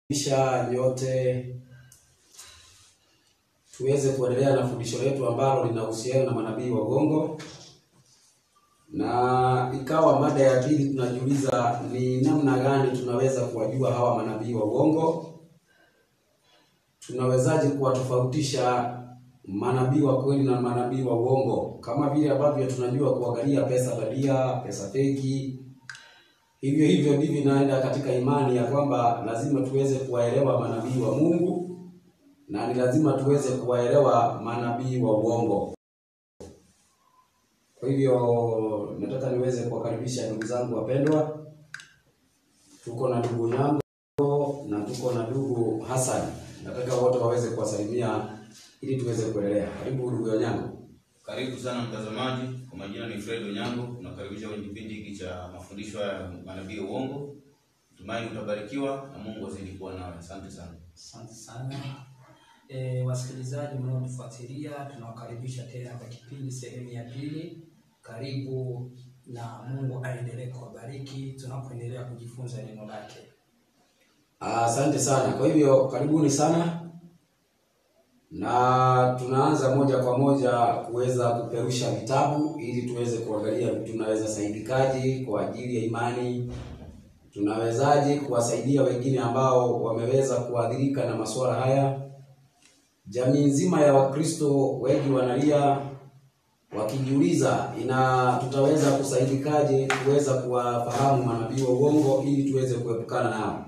Kisha nyote tuweze kuendelea na fundisho letu ambalo linahusiana na manabii wa uongo, na ikawa mada ya pili tunajiuliza ni namna gani tunaweza kuwajua hawa manabii wa uongo. Tunawezaje kuwatofautisha manabii wa kweli na manabii wa uongo, kama vile ambavyo tunajua kuangalia pesa bandia, pesa feki Hivyo hivyo ndivyo inaenda katika imani ya kwamba lazima tuweze kuwaelewa manabii wa Mungu na ni lazima tuweze kuwaelewa manabii wa uongo. Kwa hivyo nataka niweze kuwakaribisha ndugu zangu wapendwa. Tuko na ndugu Nyango na tuko na ndugu Hassan. Nataka wote waweze kuwasalimia ili tuweze kuendelea. Karibu ndugu Nyango. Karibu sana mtazamaji, kwa majina ni Fred Onyango, nakaribisha kwenye kipindi hiki cha mafundisho ya manabii wa uongo. Tumaini utabarikiwa na Mungu azidi kuwa nawe. Asante sana. Asante sana e, wasikilizaji mnaotufuatilia, tunawakaribisha tena kwa kipindi sehemu ya pili. Karibu na Mungu aendelee kuwabariki tunapoendelea kujifunza neno lake. Asante sana. Kwa hivyo karibuni sana, na tunaanza moja kwa moja kuweza kuperusha vitabu ili tuweze kuangalia tunaweza saidikaje kwa ajili ya imani, tunawezaje kuwasaidia wengine ambao wameweza kuathirika na masuala haya. Jamii nzima ya Wakristo wengi wanalia wakijiuliza, ina tutaweza kusaidikaje kuweza kuwafahamu manabii wa uongo ili tuweze kuepukana nao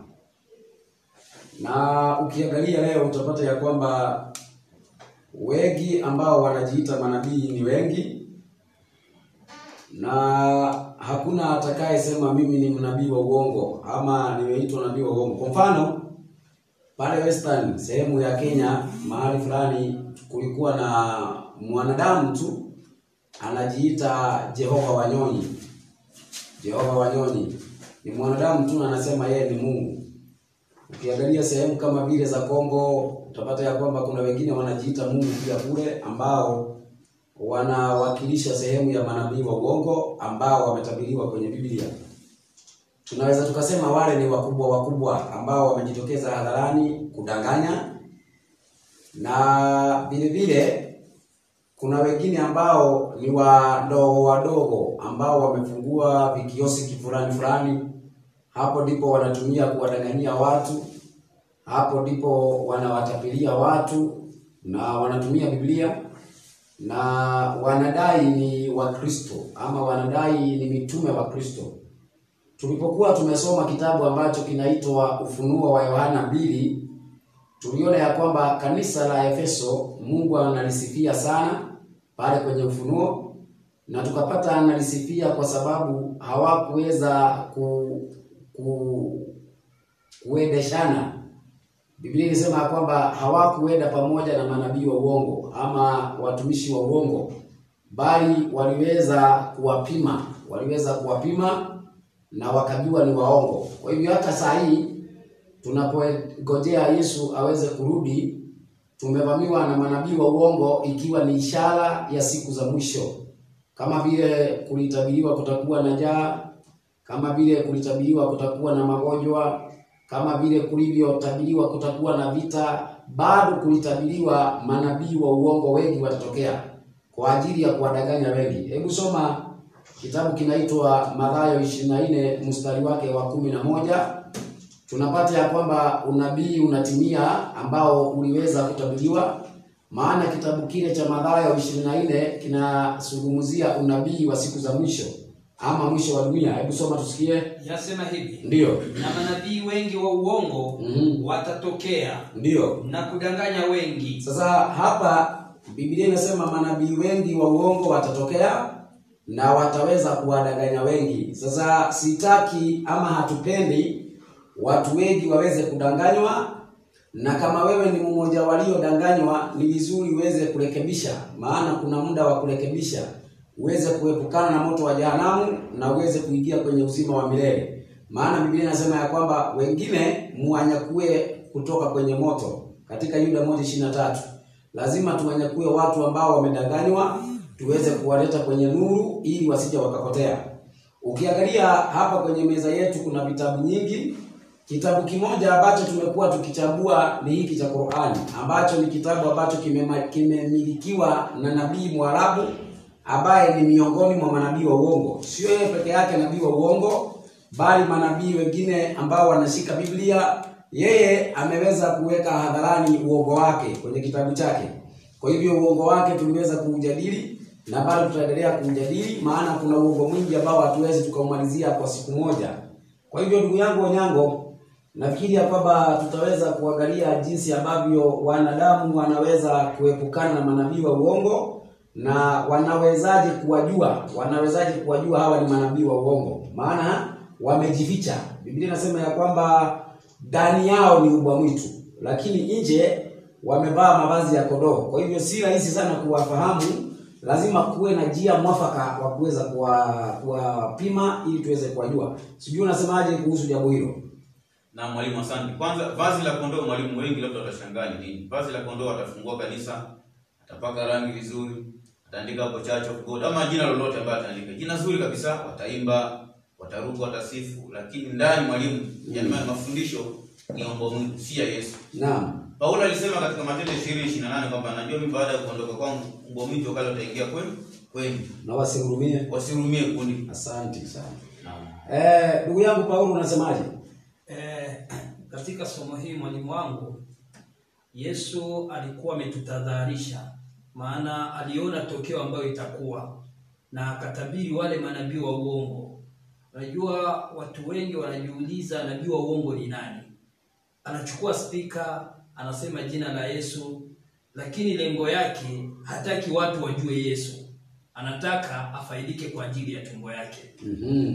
na ukiangalia leo utapata ya kwamba wengi ambao wanajiita manabii ni wengi, na hakuna atakayesema mimi ni mnabii wa uongo ama nimeitwa nabii wa uongo. Kwa mfano pale Western sehemu ya Kenya mahali fulani kulikuwa na mwanadamu tu anajiita Jehova Wanyonyi. Jehova Wanyonyi ni mwanadamu tu anasema yeye ni Mungu. Ukiangalia sehemu kama vile za Kongo utapata ya kwamba kuna wengine wanajiita Mungu pia kule, ambao wanawakilisha sehemu ya manabii wa uongo ambao wametabiriwa kwenye Biblia. Tunaweza tukasema wale ni wakubwa wakubwa ambao wamejitokeza hadharani kudanganya, na vile vile kuna wengine ambao ni wadogo wadogo ambao wamefungua vikioski fulani fulani hapo ndipo wanatumia kuwadanganyia watu, hapo ndipo wanawatapilia watu na wanatumia Biblia na wanadai ni Wakristo ama wanadai ni mitume wa Kristo. Tulipokuwa tumesoma kitabu ambacho kinaitwa Ufunuo wa Yohana mbili, tuliona ya kwamba kanisa la Efeso Mungu analisifia sana pale kwenye Ufunuo, na tukapata analisifia kwa sababu hawakuweza ku ku kuendeshana. Biblia inasema kwamba hawakuenda pamoja na manabii wa uongo ama watumishi wa uongo, bali waliweza kuwapima, waliweza kuwapima na wakajua ni waongo. Kwa hivyo hata saa hii tunapongojea Yesu aweze kurudi, tumevamiwa na manabii wa uongo, ikiwa ni ishara ya siku za mwisho, kama vile kulitabiriwa kutakuwa na njaa kama vile kulitabiriwa kutakuwa na magonjwa, kama vile kulivyotabiriwa kutakuwa na vita, bado kulitabiriwa manabii wa uongo wengi watatokea kwa ajili ya kuwadanganya wengi. Hebu soma kitabu kinaitwa Mathayo 24 mstari wake wa kumi na moja. Tunapata ya kwamba unabii unatimia ambao uliweza kutabiriwa, maana kitabu kile cha Mathayo 24 kinazungumzia unabii wa siku za mwisho ama mwisho wa dunia. Hebu soma tusikie. Yasema hivi, Ndiyo, na manabii wengi wa uongo Mhm. watatokea ndiyo. na kudanganya wengi. Sasa hapa Biblia inasema manabii wengi wa uongo watatokea na wataweza kuwadanganya wengi. Sasa sitaki ama hatupendi watu wengi waweze kudanganywa, na kama wewe ni mmoja waliodanganywa, ni vizuri uweze kurekebisha, maana kuna muda wa kurekebisha uweze kuepukana na moto wa jehanamu na uweze kuingia kwenye uzima wa milele. Maana Biblia inasema ya kwamba wengine muwanyakue kutoka kwenye moto, katika Yuda moja ishirini na tatu. Lazima tuwanyakue watu ambao wamedanganywa, tuweze kuwaleta kwenye nuru ili wasije wakapotea. Ukiangalia hapa kwenye meza yetu kuna vitabu nyingi Kitabu kimoja ambacho tumekuwa tukichagua ni hiki cha Qur'ani, ambacho ni kitabu ambacho kimema- kimemilikiwa na nabii Mwarabu ambaye ni miongoni mwa manabii wa uongo. Sio yeye peke yake nabii wa uongo, bali manabii wengine ambao wanashika Biblia, yeye ameweza kuweka hadharani uongo wake kwenye kitabu chake. Kwa hivyo uongo wake tuliweza kuujadili na bado tutaendelea kuujadili, maana kuna uongo mwingi ambao hatuwezi tukaumalizia kwa siku moja. Kwa hivyo ndugu yangu Onyango, nafikiri ya kwamba tutaweza kuangalia jinsi ambavyo wanadamu wanaweza kuepukana na manabii wa uongo na wanawezaje kuwajua, wanawezaje kuwajua hawa ni manabii wa uongo, maana wamejificha. Biblia inasema ya kwamba ndani yao ni ubwa mwitu, lakini nje wamevaa mavazi ya kondoo. Kwa hivyo si rahisi sana kuwafahamu, lazima kuwe na njia mwafaka wa kuweza kuwa- kuwapima ili tuweze kuwajua. Sijui unasemaje kuhusu jambo hilo? Na mwalimu, asante. Kwanza vazi la kondoo, mwalimu, wengi labda watashangaa ni nini. Vazi la kondoo, atafungua kanisa, atapaka rangi vizuri, ataandika hapo Church of God ama jina lolote ambayo ataandika, jina zuri kabisa, wataimba, wataruka, watasifu, lakini ndani mwalimu, yani mafundisho ni ombo Mungu, si ya Yesu. Naam. Paulo alisema katika Matendo 20:28 kwamba najua mimi baada ya kuondoka kwangu mbwa mwitu wakati wataingia kwenu kwenu, Na wasihurumie. wasirumie kundi. Asante sana. Naam. Eh, ndugu yangu Paulo unasemaje? Eh, katika somo hili mwalimu wangu, Yesu alikuwa ametutadharisha, maana aliona tokeo ambayo itakuwa na akatabiri wale manabii wa uongo. Unajua, watu wengi wanajiuliza nabii wa uongo ni nani? Anachukua spika, anasema jina la Yesu, lakini lengo yake hataki watu wajue Yesu, anataka afaidike kwa ajili ya tumbo yake. Mhm.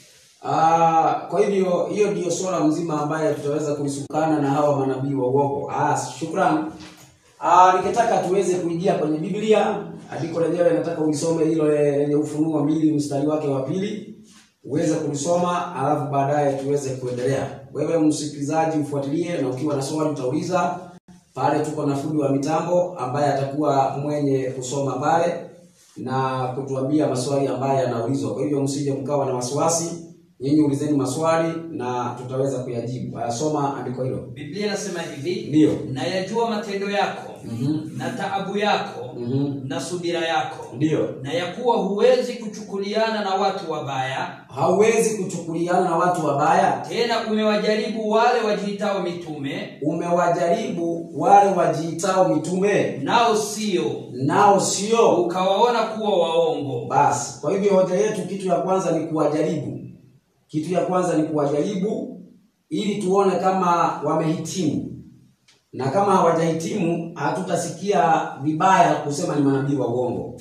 Ah, kwa hivyo hiyo ndiyo swala mzima ambaye tutaweza kulisukana na hawa manabii wa uongo. Ah, shukrani. Ah, nikitaka tuweze kuingia kwenye Biblia, andiko lenyewe nataka ulisome hilo le- lenye Ufunuo mbili mstari wake wa pili uweze kulisoma, alafu baadaye tuweze kuendelea. Wewe msikilizaji ufuatilie, na ukiwa na swali utauliza pale. Tuko na fundi wa mitambo ambaye atakuwa mwenye kusoma pale na kutuambia maswali ambayo yanaulizwa. Kwa hivyo msije mkawa na wasiwasi, nyinyi ulizeni maswali na tutaweza kuyajibu. Haya, soma andiko hilo. Biblia inasema hivi, Ndiyo. nayajua matendo yako Mhm. na taabu yako Mhm. na subira yako, Ndiyo. na ya kuwa huwezi kuchukuliana na watu wabaya, Hauwezi kuchukuliana na watu wabaya. tena umewajaribu wale wajiitao mitume, Umewajaribu wale wajiitao mitume, nao sio, nao sio. ukawaona kuwa waongo. Basi, kwa hivyo hoja yetu, kitu ya kwanza ni kuwajaribu. Kitu ya kwanza ni kuwajaribu ili tuone kama wamehitimu, na kama hawajahitimu hatutasikia vibaya kusema ni manabii wa uongo.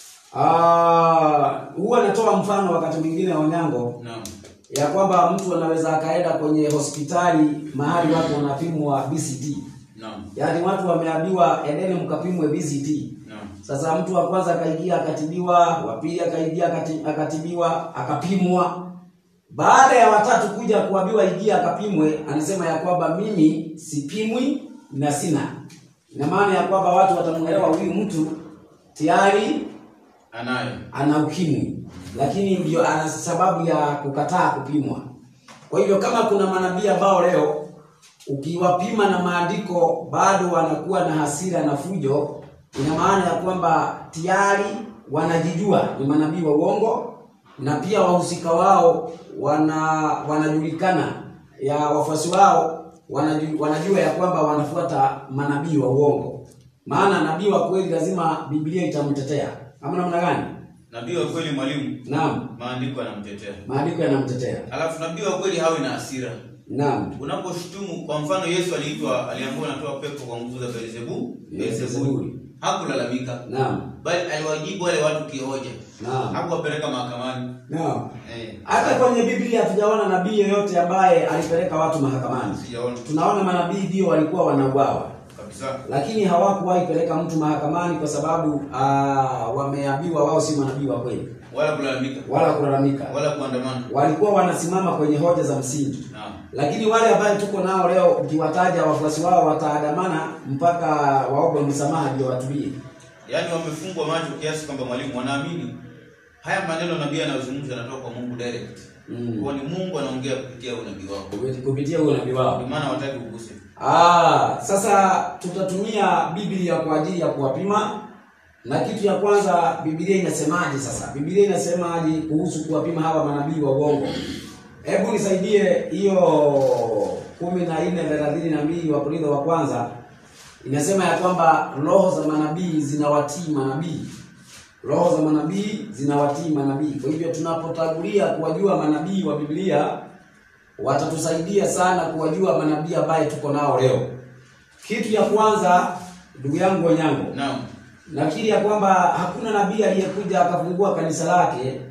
Ah, huwa natoa mfano wakati mwingine Onyango Naam. ya kwamba mtu anaweza akaenda kwenye hospitali mahali watu wanapimwa BCT, Naam. yaani watu wameambiwa endeni mkapimwe BCT. Naam. Sasa mtu wa kwanza akaingia akatibiwa, wa pili akaingia akati- akatibiwa, akapimwa. Baada ya watatu kuja kuambiwa ingia akapimwe, anasema ya kwamba mimi sipimwi na sina. Ina maana ya kwamba watu watamuelewa huyu mtu tayari Anayo. ana ukimwi, lakini ndio ana sababu ya kukataa kupimwa. Kwa hivyo kama kuna manabii ambao leo ukiwapima na maandiko bado wanakuwa na hasira na fujo, ina maana ya kwamba tayari wanajijua ni manabii wa uongo, na pia wahusika wao wana wanajulikana, ya wafuasi wao wanaju, wanajua ya kwamba wanafuata manabii wa uongo. Maana nabii wa kweli lazima Biblia itamtetea, ama namna gani? Nabii wa kweli mwalimu, Naam, maandiko yanamtetea. maandiko yanamtetea. Alafu nabii wa kweli hawi na hasira. Naam, Unaposhutumu, kwa mfano Yesu aliitwa aliambiwa anatoa pepo kwa nguvu za Beelzebub, Beelzebub. Beelzebuli. Hakulalamika, naam, bali aliwajibu wale watu kihoja. naam, Hakuwapeleka mahakamani. naam. Eh. Hata kwenye Biblia hatujaona nabii yeyote ambaye alipeleka watu mahakamani. Sijaona Tunaona manabii ndio walikuwa wanauawa, kabisa. lakini hawakuwahi peleka mtu mahakamani kwa sababu ah, wameambiwa wao si manabii wa kweli, Wala kulalamika, wala kulalamika. wala kuandamana. Walikuwa wanasimama kwenye hoja za msingi. Naam. Lakini wale ambao tuko nao leo, ukiwataja wafuasi wao wataandamana mpaka waombe msamaha ndio watulie. Yaani wamefungwa macho kiasi kwamba mwalimu wanaamini haya maneno nabii anayozungumza yanatoka kwa Mungu direct. Mm. Kwa ni Mungu anaongea kupitia unabii wako. Kupi- kupitia huo nabii wao. Ndio maana hawataki uguse. Ah, sasa tutatumia Biblia kwa ajili ya kuwapima, na kitu ya kwanza Biblia inasemaje? Sasa Biblia inasemaje kuhusu kuwapima hawa manabii wa uongo? Hebu nisaidie hiyo kumi na nne thelathini na mbili wa Korintho wa kwanza inasema ya kwamba roho za manabii zinawatii manabii, roho za manabii zinawatii manabii. Kwa hivyo tunapotangulia kuwajua manabii wa Biblia watatusaidia sana kuwajua manabii ambaye tuko nao leo. Kitu ya kwanza, ndugu yangu Onyango, Naam. nafikiri ya kwamba hakuna nabii aliyekuja akafungua kanisa lake.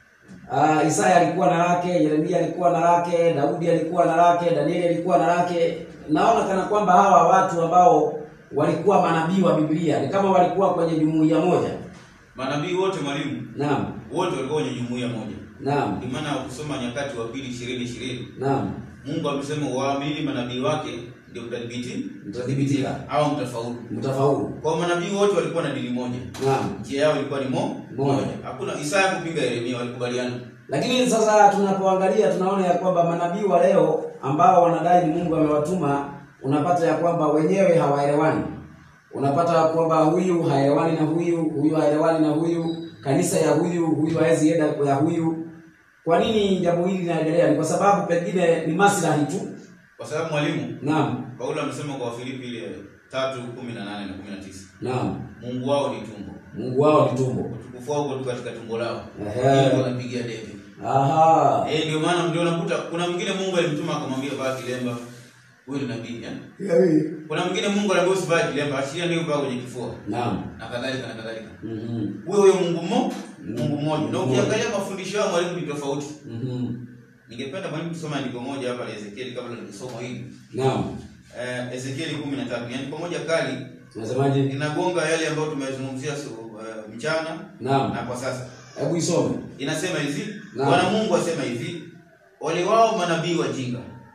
Uh, Isaya alikuwa na lake, Yeremia alikuwa na lake, Daudi alikuwa na lake, Danieli alikuwa na lake. Naona kana kwamba hawa watu ambao walikuwa manabii wa Biblia ni kama walikuwa kwenye jumuiya moja. Manabii wote mwalimu, Naam, wote walikuwa kwenye jumuiya moja. naam, Ndio maana ukisoma Nyakati wa pili ishirini ishirini naam, Mungu amesema waamini manabii wake ndio mtadhibiti mtathibitika, au mtafaulu. mtafaulu. Kwa manabii wote walikuwa na dini moja, Naam. njia yao ilikuwa ni mo Moja. Hakuna Isaya kupinga Yeremia, walikubaliana. Lakini sasa tunapoangalia tunaona ya kwamba manabii wa leo ambao wanadai ni Mungu amewatuma, unapata ya kwamba wenyewe hawaelewani. Unapata ya kwamba huyu haelewani na huyu, huyu haelewani na huyu, kanisa ya huyu, huyu hawezi enda ya huyu. Kwa nini jambo hili linaendelea? Ni kwa sababu pengine ni maslahi tu. Kwa sababu mwalimu Naam, Paulo amesema kwa Wafilipi ile tatu kumi na nane na kumi na tisa naam. Mungu wao ni tumbo, Mungu wao ni tumbo. utukufu wao uko tu katika tumbo lao, Ehe. Hilo wanapigia debe. Aha. Eh, ndio maana ndio unakuta kuna mwingine Mungu alimtuma akamwambia vaa kilemba, huyu ni nabii eh? Kuna mwingine Mungu aliambia usivaa kilemba, ashiria ndio vaa kwenye kifua Naam. na kadhalika na kadhalika. Mhm. Huyo huyo Mungu mmo, Mungu mmoja. Na Mmoja. ukiangalia mafundisho yao mwalimu ni tofauti. Mhm. Ningependa mwalimu tusome andiko moja hapa la Ezekieli kabla tulisoma hili. Naam. Eh, Ezekieli 13. Yaani pamoja kali Unasemaje? inagonga yale ambayo tumezungumzia so- eh, mchana Naam. na kwa sasa. Hebu isome. Inasema hivi, Naam. Bwana Mungu asema hivi, wale wao manabii wajinga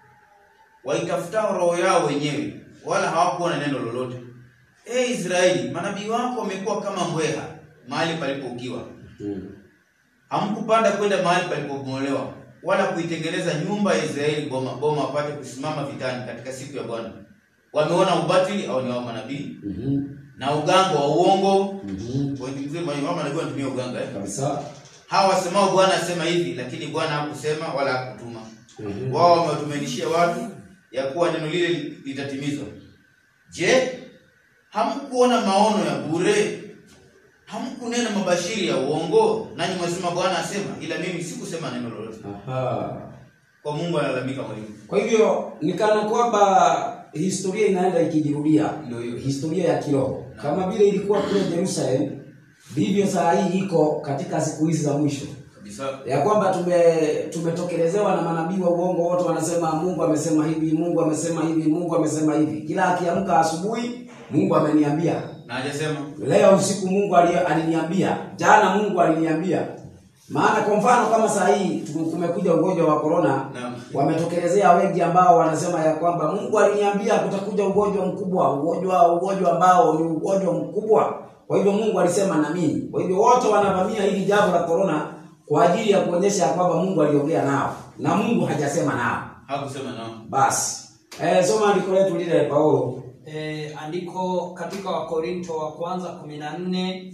waitafutao roho yao wenyewe, wala hawakuwa na neno lolote. E Israeli, manabii wako wamekuwa kama mbweha mahali palipoukiwa. Mhm. Hamkupanda kwenda mahali palipobomolewa, wala kuitengeneza nyumba ya Israeli boma boma, wapate kusimama vitani katika siku ya Bwana. Wameona ubatili au ni wao manabii Mhm. na uganga wa uongo. Mhm. Wengi mzee wao manabii wanatumia uganga eh? Kabisa. Hawa wasemao Bwana asema hivi, lakini Bwana hakusema wala hakutuma. Mhm. Wao wamewatumainishia watu ya kuwa neno lile litatimizwa. Je, hamkuona maono ya bure? Hamkunena mabashiri ya uongo? Nanyi mwasema Bwana asema, ila mimi sikusema neno lolote. Aha. Kwa Mungu analalamika mwalimu. Kwa hivyo ni kana kwamba historia inaenda ikijirudia, Ndio hiyo. historia ya kiroho kama vile ilikuwa kule Jerusalem, ndivyo saa hii iko katika siku hizi za mwisho, Kabisa. ya kwamba tume tumetokelezewa na manabii wa uongo, wote wanasema Mungu amesema hivi, Mungu amesema hivi, Mungu amesema hivi. Kila akiamka asubuhi, Mungu ameniambia Na hajasema leo usiku Mungu ali- aliniambia, jana Mungu aliniambia. Maana kwa mfano kama saa hii tu- kumekuja ugonjwa wa corona, Naam. wametokelezea wengi ambao wanasema ya kwamba Mungu aliniambia kutakuja ugonjwa mkubwa, ugonjwa ugonjwa ambao ni ugonjwa mkubwa. Kwa hivyo Mungu alisema na mimi. Kwa hivyo wote wanavamia hili jambo la corona kwa ajili ya kuonyesha ya kwamba Mungu aliongea nao na Mungu hajasema nao. hakusema nao. Basi eh, soma andiko letu lile Paulo. E, andiko katika Wakorinto wa kwanza 14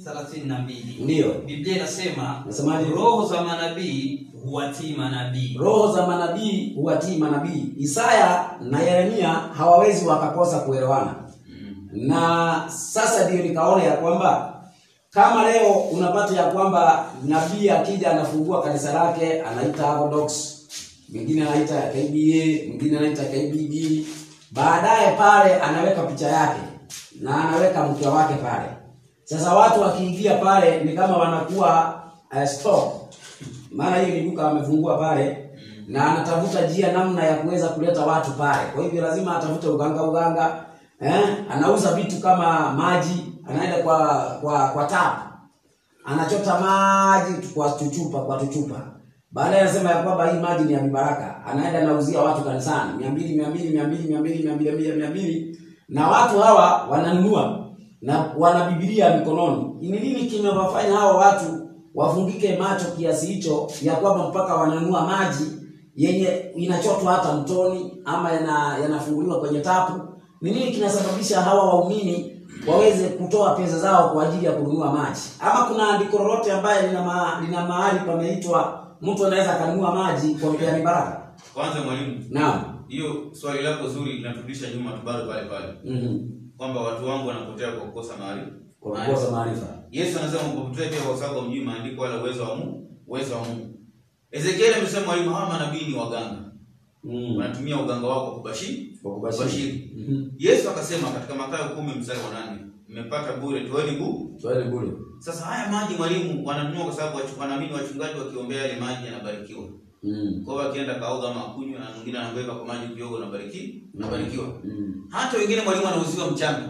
32 Ndiyo. Biblia inasema Nasemaje? roho za manabii huwatii manabii. roho za manabii huwatii manabii. Isaya na Yeremia hawawezi wakakosa kuelewana, Mm. na sasa ndiyo nikaona ya kwamba kama leo unapata ya kwamba nabii akija anafungua kanisa lake anaita Orthodox, mwingine anaita KBA, mwingine anaita KBB, baadaye pale anaweka picha yake na anaweka mke wake pale. Sasa watu wakiingia pale ni kama wanakuwa uh, stock maana hiyo ni duka amefungua pale na anatafuta njia namna ya kuweza kuleta watu pale. Kwa hivyo lazima atafute uganga uganga, eh? Anauza vitu kama maji, anaenda kwa kwa kwa tap, anachota maji tu- kwa chuchupa kwa tuchupa. Baadaye anasema ya kwamba hii maji ni ya mibaraka, anaenda anauzia watu kanisani mia mbili mia mbili mia mbili mia mbili mia mbili mia mbili na watu hawa wananunua na wana Biblia mikononi. Ni nini kimewafanya hawa watu wafungike macho kiasi hicho ya kwamba mpaka wananunua maji yenye inachotwa hata mtoni ama yana, yanafunguliwa kwenye tapu. Ni nini kinasababisha hawa waumini waweze kutoa pesa zao kwa ajili ya kununua maji? Ama kuna andiko lolote ambaye lina, ma, lina mahali pameitwa mtu anaweza akanunua maji kwa mpeani baraka? Kwanza mwalimu, Naam. hiyo swali lako zuri linaturudisha nyuma tu bado pale pale, Mhm. kwamba watu wangu wanapotea kwa kukosa maarifa. Kwa kukosa maarifa. Yesu anasema mpopotea pia kwa sababu hamjui maandiko wala uwezo wa Mungu, uwezo wa Mungu. Ezekieli amesema mwalimu, hawa manabii ni waganga, Mm. wanatumia uganga wao kwa kubashiri Kwa kubashiri. Mhm. Yesu akasema katika Mathayo kumi mstari wa nane mmepata bure, toeni bu. Swali bure. Sasa haya maji mwalimu wananunua kwa sababu wachu- wanaamini wachungaji wakiombea yale maji yanabarikiwa. Mm. Kwa hiyo akienda kaoga ama akunywa na mwingine anaweka kwa maji kidogo nabariki, nabarikiwa. Mm. Hata wengine mwalimu anauziwa mchanga.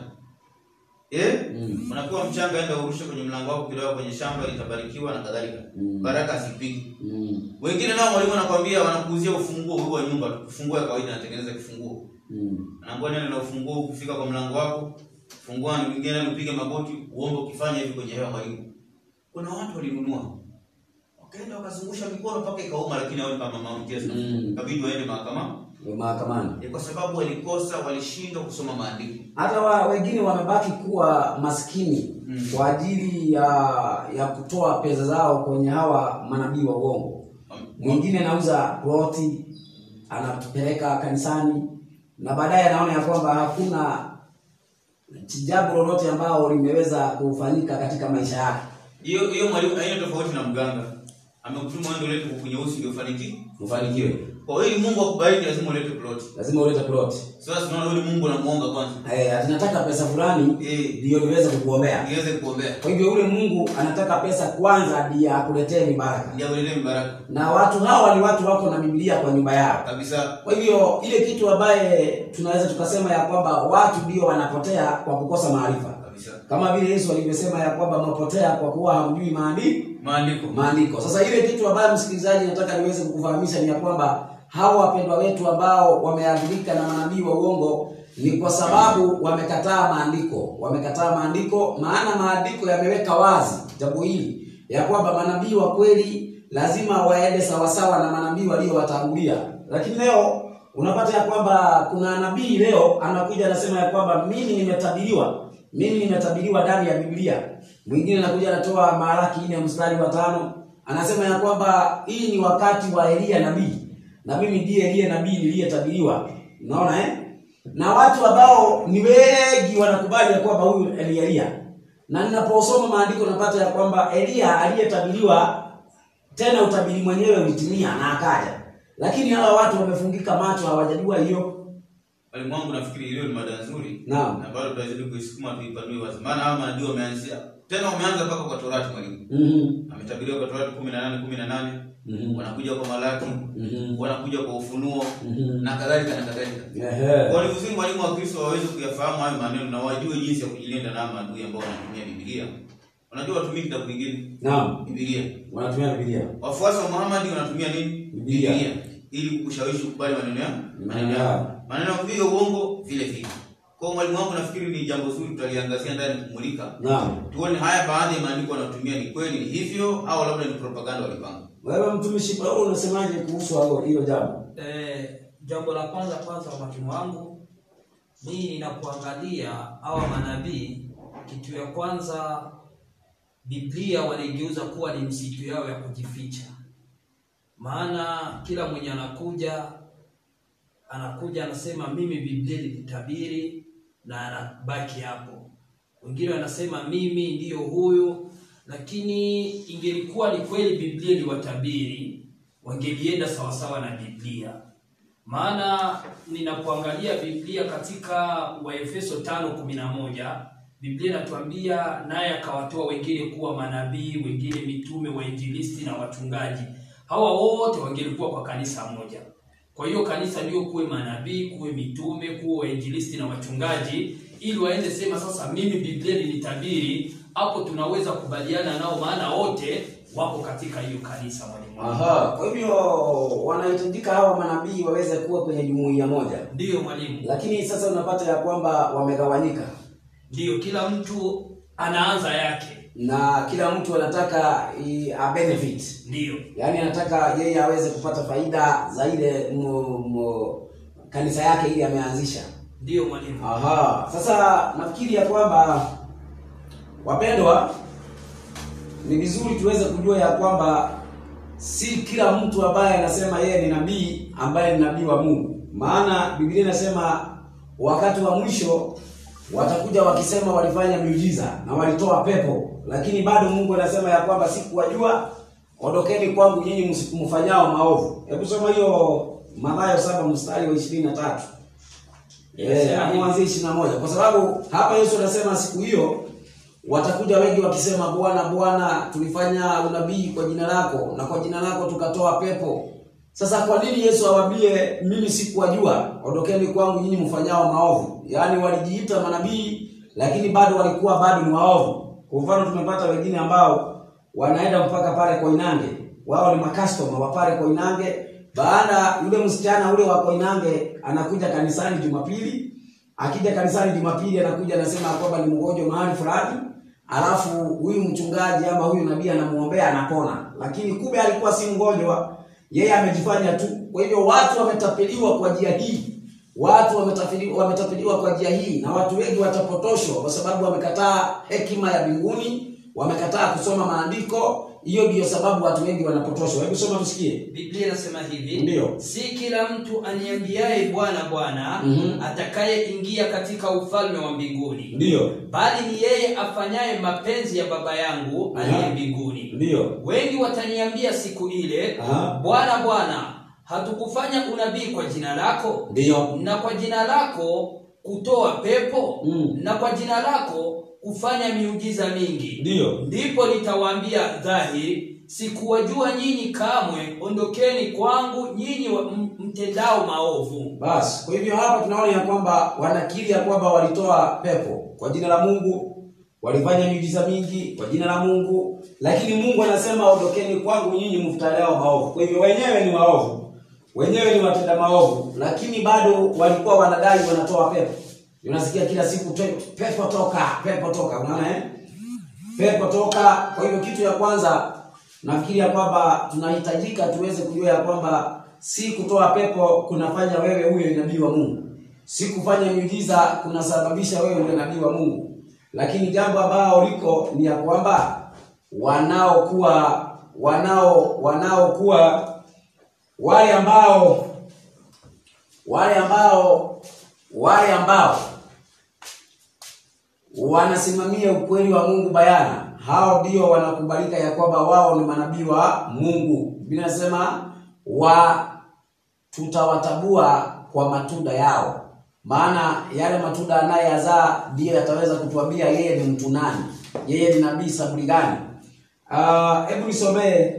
Eh? Mm. Unapewa mchanga enda urushe kwenye mlango wako kidogo kwenye shamba litabarikiwa na kadhalika. Mm. Baraka zipige. Mm. Wengine nao mwalimu anakwambia wanakuuzia ufunguo huu wa nyumba, ufunguo ya kawaida anatengeneza kifunguo. Mm. Anaambia nenda na ufunguo huu kufika kwa mlango wako. Fungua ni mwingine upige magoti, uombe ukifanya hivi kwenye hewa mwalimu. Kuna watu walinunua. Wakaenda wakazungusha mikono mpaka ikauma lakini hao kama mama mtesa. Mm. Kabidi waende mahakamani. Ndio mahakamani. Ni kwa sababu walikosa, walishindwa kusoma maandiko. Hata wa, wengine wamebaki kuwa maskini Mm. kwa ajili ya ya kutoa pesa zao kwenye hawa manabii wa uongo. Mwingine anauza ploti anapeleka kanisani na baadaye anaona ya kwamba hakuna jambo lolote ambao limeweza kufanyika katika maisha yake. Hiyo hiyo mwalimu haina tofauti na mganga. Amekutuma uende ulete kuku nyeusi ndio ufanikiwe. Ufanikiwe. Kwa hiyo ili Mungu akubariki lazima ulete plot. Lazima ulete ploti. Sasa tunaona yule Mungu anamuomba kwanza. Eh, tunataka pesa fulani Eh, ndio niweze kukuombea. niweze kuombea. Kwa hivyo yule Mungu anataka pesa kwanza ndiye akuletee mibaraka. Ndio ulete mbaraka. Na watu hawa ni watu wako na Biblia kwa nyumba yao. Kabisa. Kwa hivyo ile kitu ambaye tunaweza tukasema ya kwamba watu ndio wanapotea kwa kukosa maarifa, Kabisa. kama vile Yesu alivyosema ya kwamba mnapotea kwa kuwa hamjui maandiko Maandiko. maandiko. Sasa ile kitu ambayo msikilizaji, nataka niweze kukufahamisha ni ya kwamba hawa wapendwa wetu ambao wameadhirika na manabii wa uongo ni kwa sababu wamekataa maandiko, wamekataa maandiko, maana maandiko yameweka wazi jambo hili ya kwamba manabii wa kweli lazima waende sawasawa na manabii waliowatangulia. Lakini leo unapata ya kwamba kuna nabii leo anakuja anasema ya kwamba mimi nimetabiriwa, mimi nimetabiriwa ndani ya Biblia. Mwingine anakuja anatoa Malaki nne mstari wa tano anasema ya kwamba hii ni wakati wa Elia nabii na mimi ndiye Elia nabii niliyetabiriwa. Unaona eh? Na watu ambao ni wengi wanakubali ya kwamba huyu ni Elia, na ninaposoma maandiko napata ya kwamba Elia aliyetabiriwa tena utabiri mwenyewe ulitimia na akaja, lakini hawa watu wamefungika macho, hawajajua hiyo. Mwalimu wangu nafikiri hiyo ni mada nzuri. Naam. Na bado tutazidi kuisukuma tuipanue wazi. Maana hawa manabii wameanzia. Tena wameanza mpaka kwa Torati mwalimu. Mhm. Ametabiriwa kwa Torati 18 18. Mhm. Wanakuja kwa Malaki. Mhm. Wanakuja kwa Ufunuo Mhm. na kadhalika na kadhalika. Ehe. Kwa ni vizuri mwalimu wa Kristo waweze kuyafahamu hayo maneno na wajue jinsi ya kujilinda na maadui ambao wanatumia Biblia. Unajua watumii kitabu kingine Naam, Biblia. wanatumia Biblia. Wafuasi wa Muhammad wanatumia nini? Biblia. Ili kushawishi kukubali maneno ya Maneno yao. Maneno ya kupiga uongo vile vile. Kwa hiyo mwalimu wangu nafikiri ni jambo zuri tutaliangazia ndani kumulika. Naam. Tuone haya baadhi ya maandiko wanayotumia ni kweli ni hivyo au labda ni propaganda walipanga. Wewe mtumishi Paulo unasemaje kuhusu hilo hilo jambo? Eh, jambo la kwanza kwanza, mwalimu wangu, mimi ninapoangalia hawa manabii, kitu ya kwanza Biblia wanaigeuza kuwa ni msitu yao ya kujificha, maana kila mwenye anakuja anakuja anasema mimi Biblia nilitabiri na anabaki hapo. Wengine wanasema mimi ndiyo huyu, lakini ingelikuwa ni kweli Biblia iliwatabiri, wangelienda sawasawa na Biblia. Maana ninapoangalia Biblia katika Waefeso 5:11 Biblia inatuambia naye akawatoa wengine kuwa manabii, wengine mitume, wainjilisti na wachungaji. Hawa wote wangelikuwa kwa kanisa moja. Kwa hiyo kanisa ndio kuwe manabii, kuwe mitume, kuwe wainjilisti na wachungaji, ili waende sema sasa, mimi Biblia nilitabiri. Hapo tunaweza kubaliana nao, maana wote wako katika hiyo kanisa, mwalimu wangu. Aha, kwa hivyo wanahitajika hawa manabii waweze kuwa kwenye jumuiya moja, Ndiyo mwalimu, lakini sasa unapata ya kwamba wamegawanyika. ndiyo kila mtu anaanza yake na kila mtu anataka i- a benefit ndiyo yaani anataka yeye aweze kupata faida za ile mo- mo- kanisa yake ili ameanzisha ndiyo mwalimu Aha, sasa nafikiri ya kwamba wapendwa, ni vizuri tuweze kujua ya kwamba si kila mtu ambaye anasema yeye ni nabii ambaye ni nabii wa Mungu, maana Biblia inasema wakati wa mwisho watakuja wakisema walifanya miujiza na walitoa pepo, lakini bado Mungu anasema ya kwamba sikuwajua, ondokeni kwangu nyinyi msi- mfanyao maovu. Hebu soma hiyo Mathayo saba mstari wa ishirini na tatu. Eh, hapo mwanzo ishirini na moja kwa sababu hapa Yesu anasema siku hiyo watakuja wengi wakisema Bwana Bwana tulifanya unabii kwa jina lako na kwa jina lako tukatoa pepo. Sasa kwa nini Yesu awaambie mimi sikuwajua, ondokeni kwangu nyinyi mfanyao maovu? Yaani walijiita manabii lakini bado walikuwa bado ni waovu. Kwa mfano tumepata wengine ambao wanaenda mpaka pale Koinange, wao ni makastoma wa pale Koinange. Baada yule msichana ule wa Koinange anakuja kanisani Jumapili, akija kanisani Jumapili anakuja anasema kwamba ni mgonjwa mahali fulani, alafu huyu mchungaji ama huyu nabii anamuombea anapona, lakini kumbe alikuwa si mgonjwa, yeye amejifanya tu. Kwa hivyo watu wametapeliwa kwa njia hii, watu wametapeliwa, wametapeliwa kwa njia hii, na watu wengi watapotoshwa kwa sababu wamekataa hekima ya mbinguni, wamekataa kusoma maandiko. Hiyo ndiyo sababu watu wengi wanapotoshwa. Hebu soma tusikie. biblia inasema hivi Ndiyo. si kila mtu aniambiaye bwana bwana Mhm. atakayeingia katika ufalme wa mbinguni Ndiyo, bali ni yeye afanyaye mapenzi ya baba yangu aliye Aha. mbinguni ndiyo, wengi wataniambia siku ile Aha. bwana bwana hatukufanya unabii kwa jina lako ndiyo, na kwa jina lako kutoa pepo Mm. na kwa jina lako kufanya miujiza mingi ndiyo. ndipo nitawaambia dhahiri sikuwajua nyinyi kamwe ondokeni kwangu nyinyi wa- m- mtendao maovu Basi kwa hivyo hapa tunaona ya kwamba wanakiri ya kwamba walitoa pepo kwa jina la Mungu, walifanya miujiza mingi kwa jina la Mungu, lakini Mungu anasema ondokeni kwangu nyinyi mftaleao maovu. Kwa hivyo wenyewe ni waovu, wenyewe ni watenda maovu, lakini bado walikuwa wanadai wanatoa pepo. Unasikia kila siku "Te- pepo toka, pepo toka, unaona eh? pepo toka. Kwa hivyo kitu ya kwanza nafikiri ya kwamba tunahitajika tuweze kujua ya kwamba si kutoa pepo kunafanya wewe huyo ni nabii wa Mungu, si kufanya miujiza kunasababisha wewe ndio nabii wa Mungu, lakini jambo ambao liko ni ya kwamba wanaokuwa wanao wanaokuwa wale ambao wale ambao wale ambao wanasimamia ukweli wa Mungu bayana, hao ndio wanakubalika ya kwamba wao ni manabii wa Mungu. Biblia inasema wa tutawatabua kwa matunda yao, maana yale matunda anayeyazaa ndiyo yataweza kutuambia yeye ni mtu nani, yeye ni nabii saburi gani. Ah, Hebu nisomee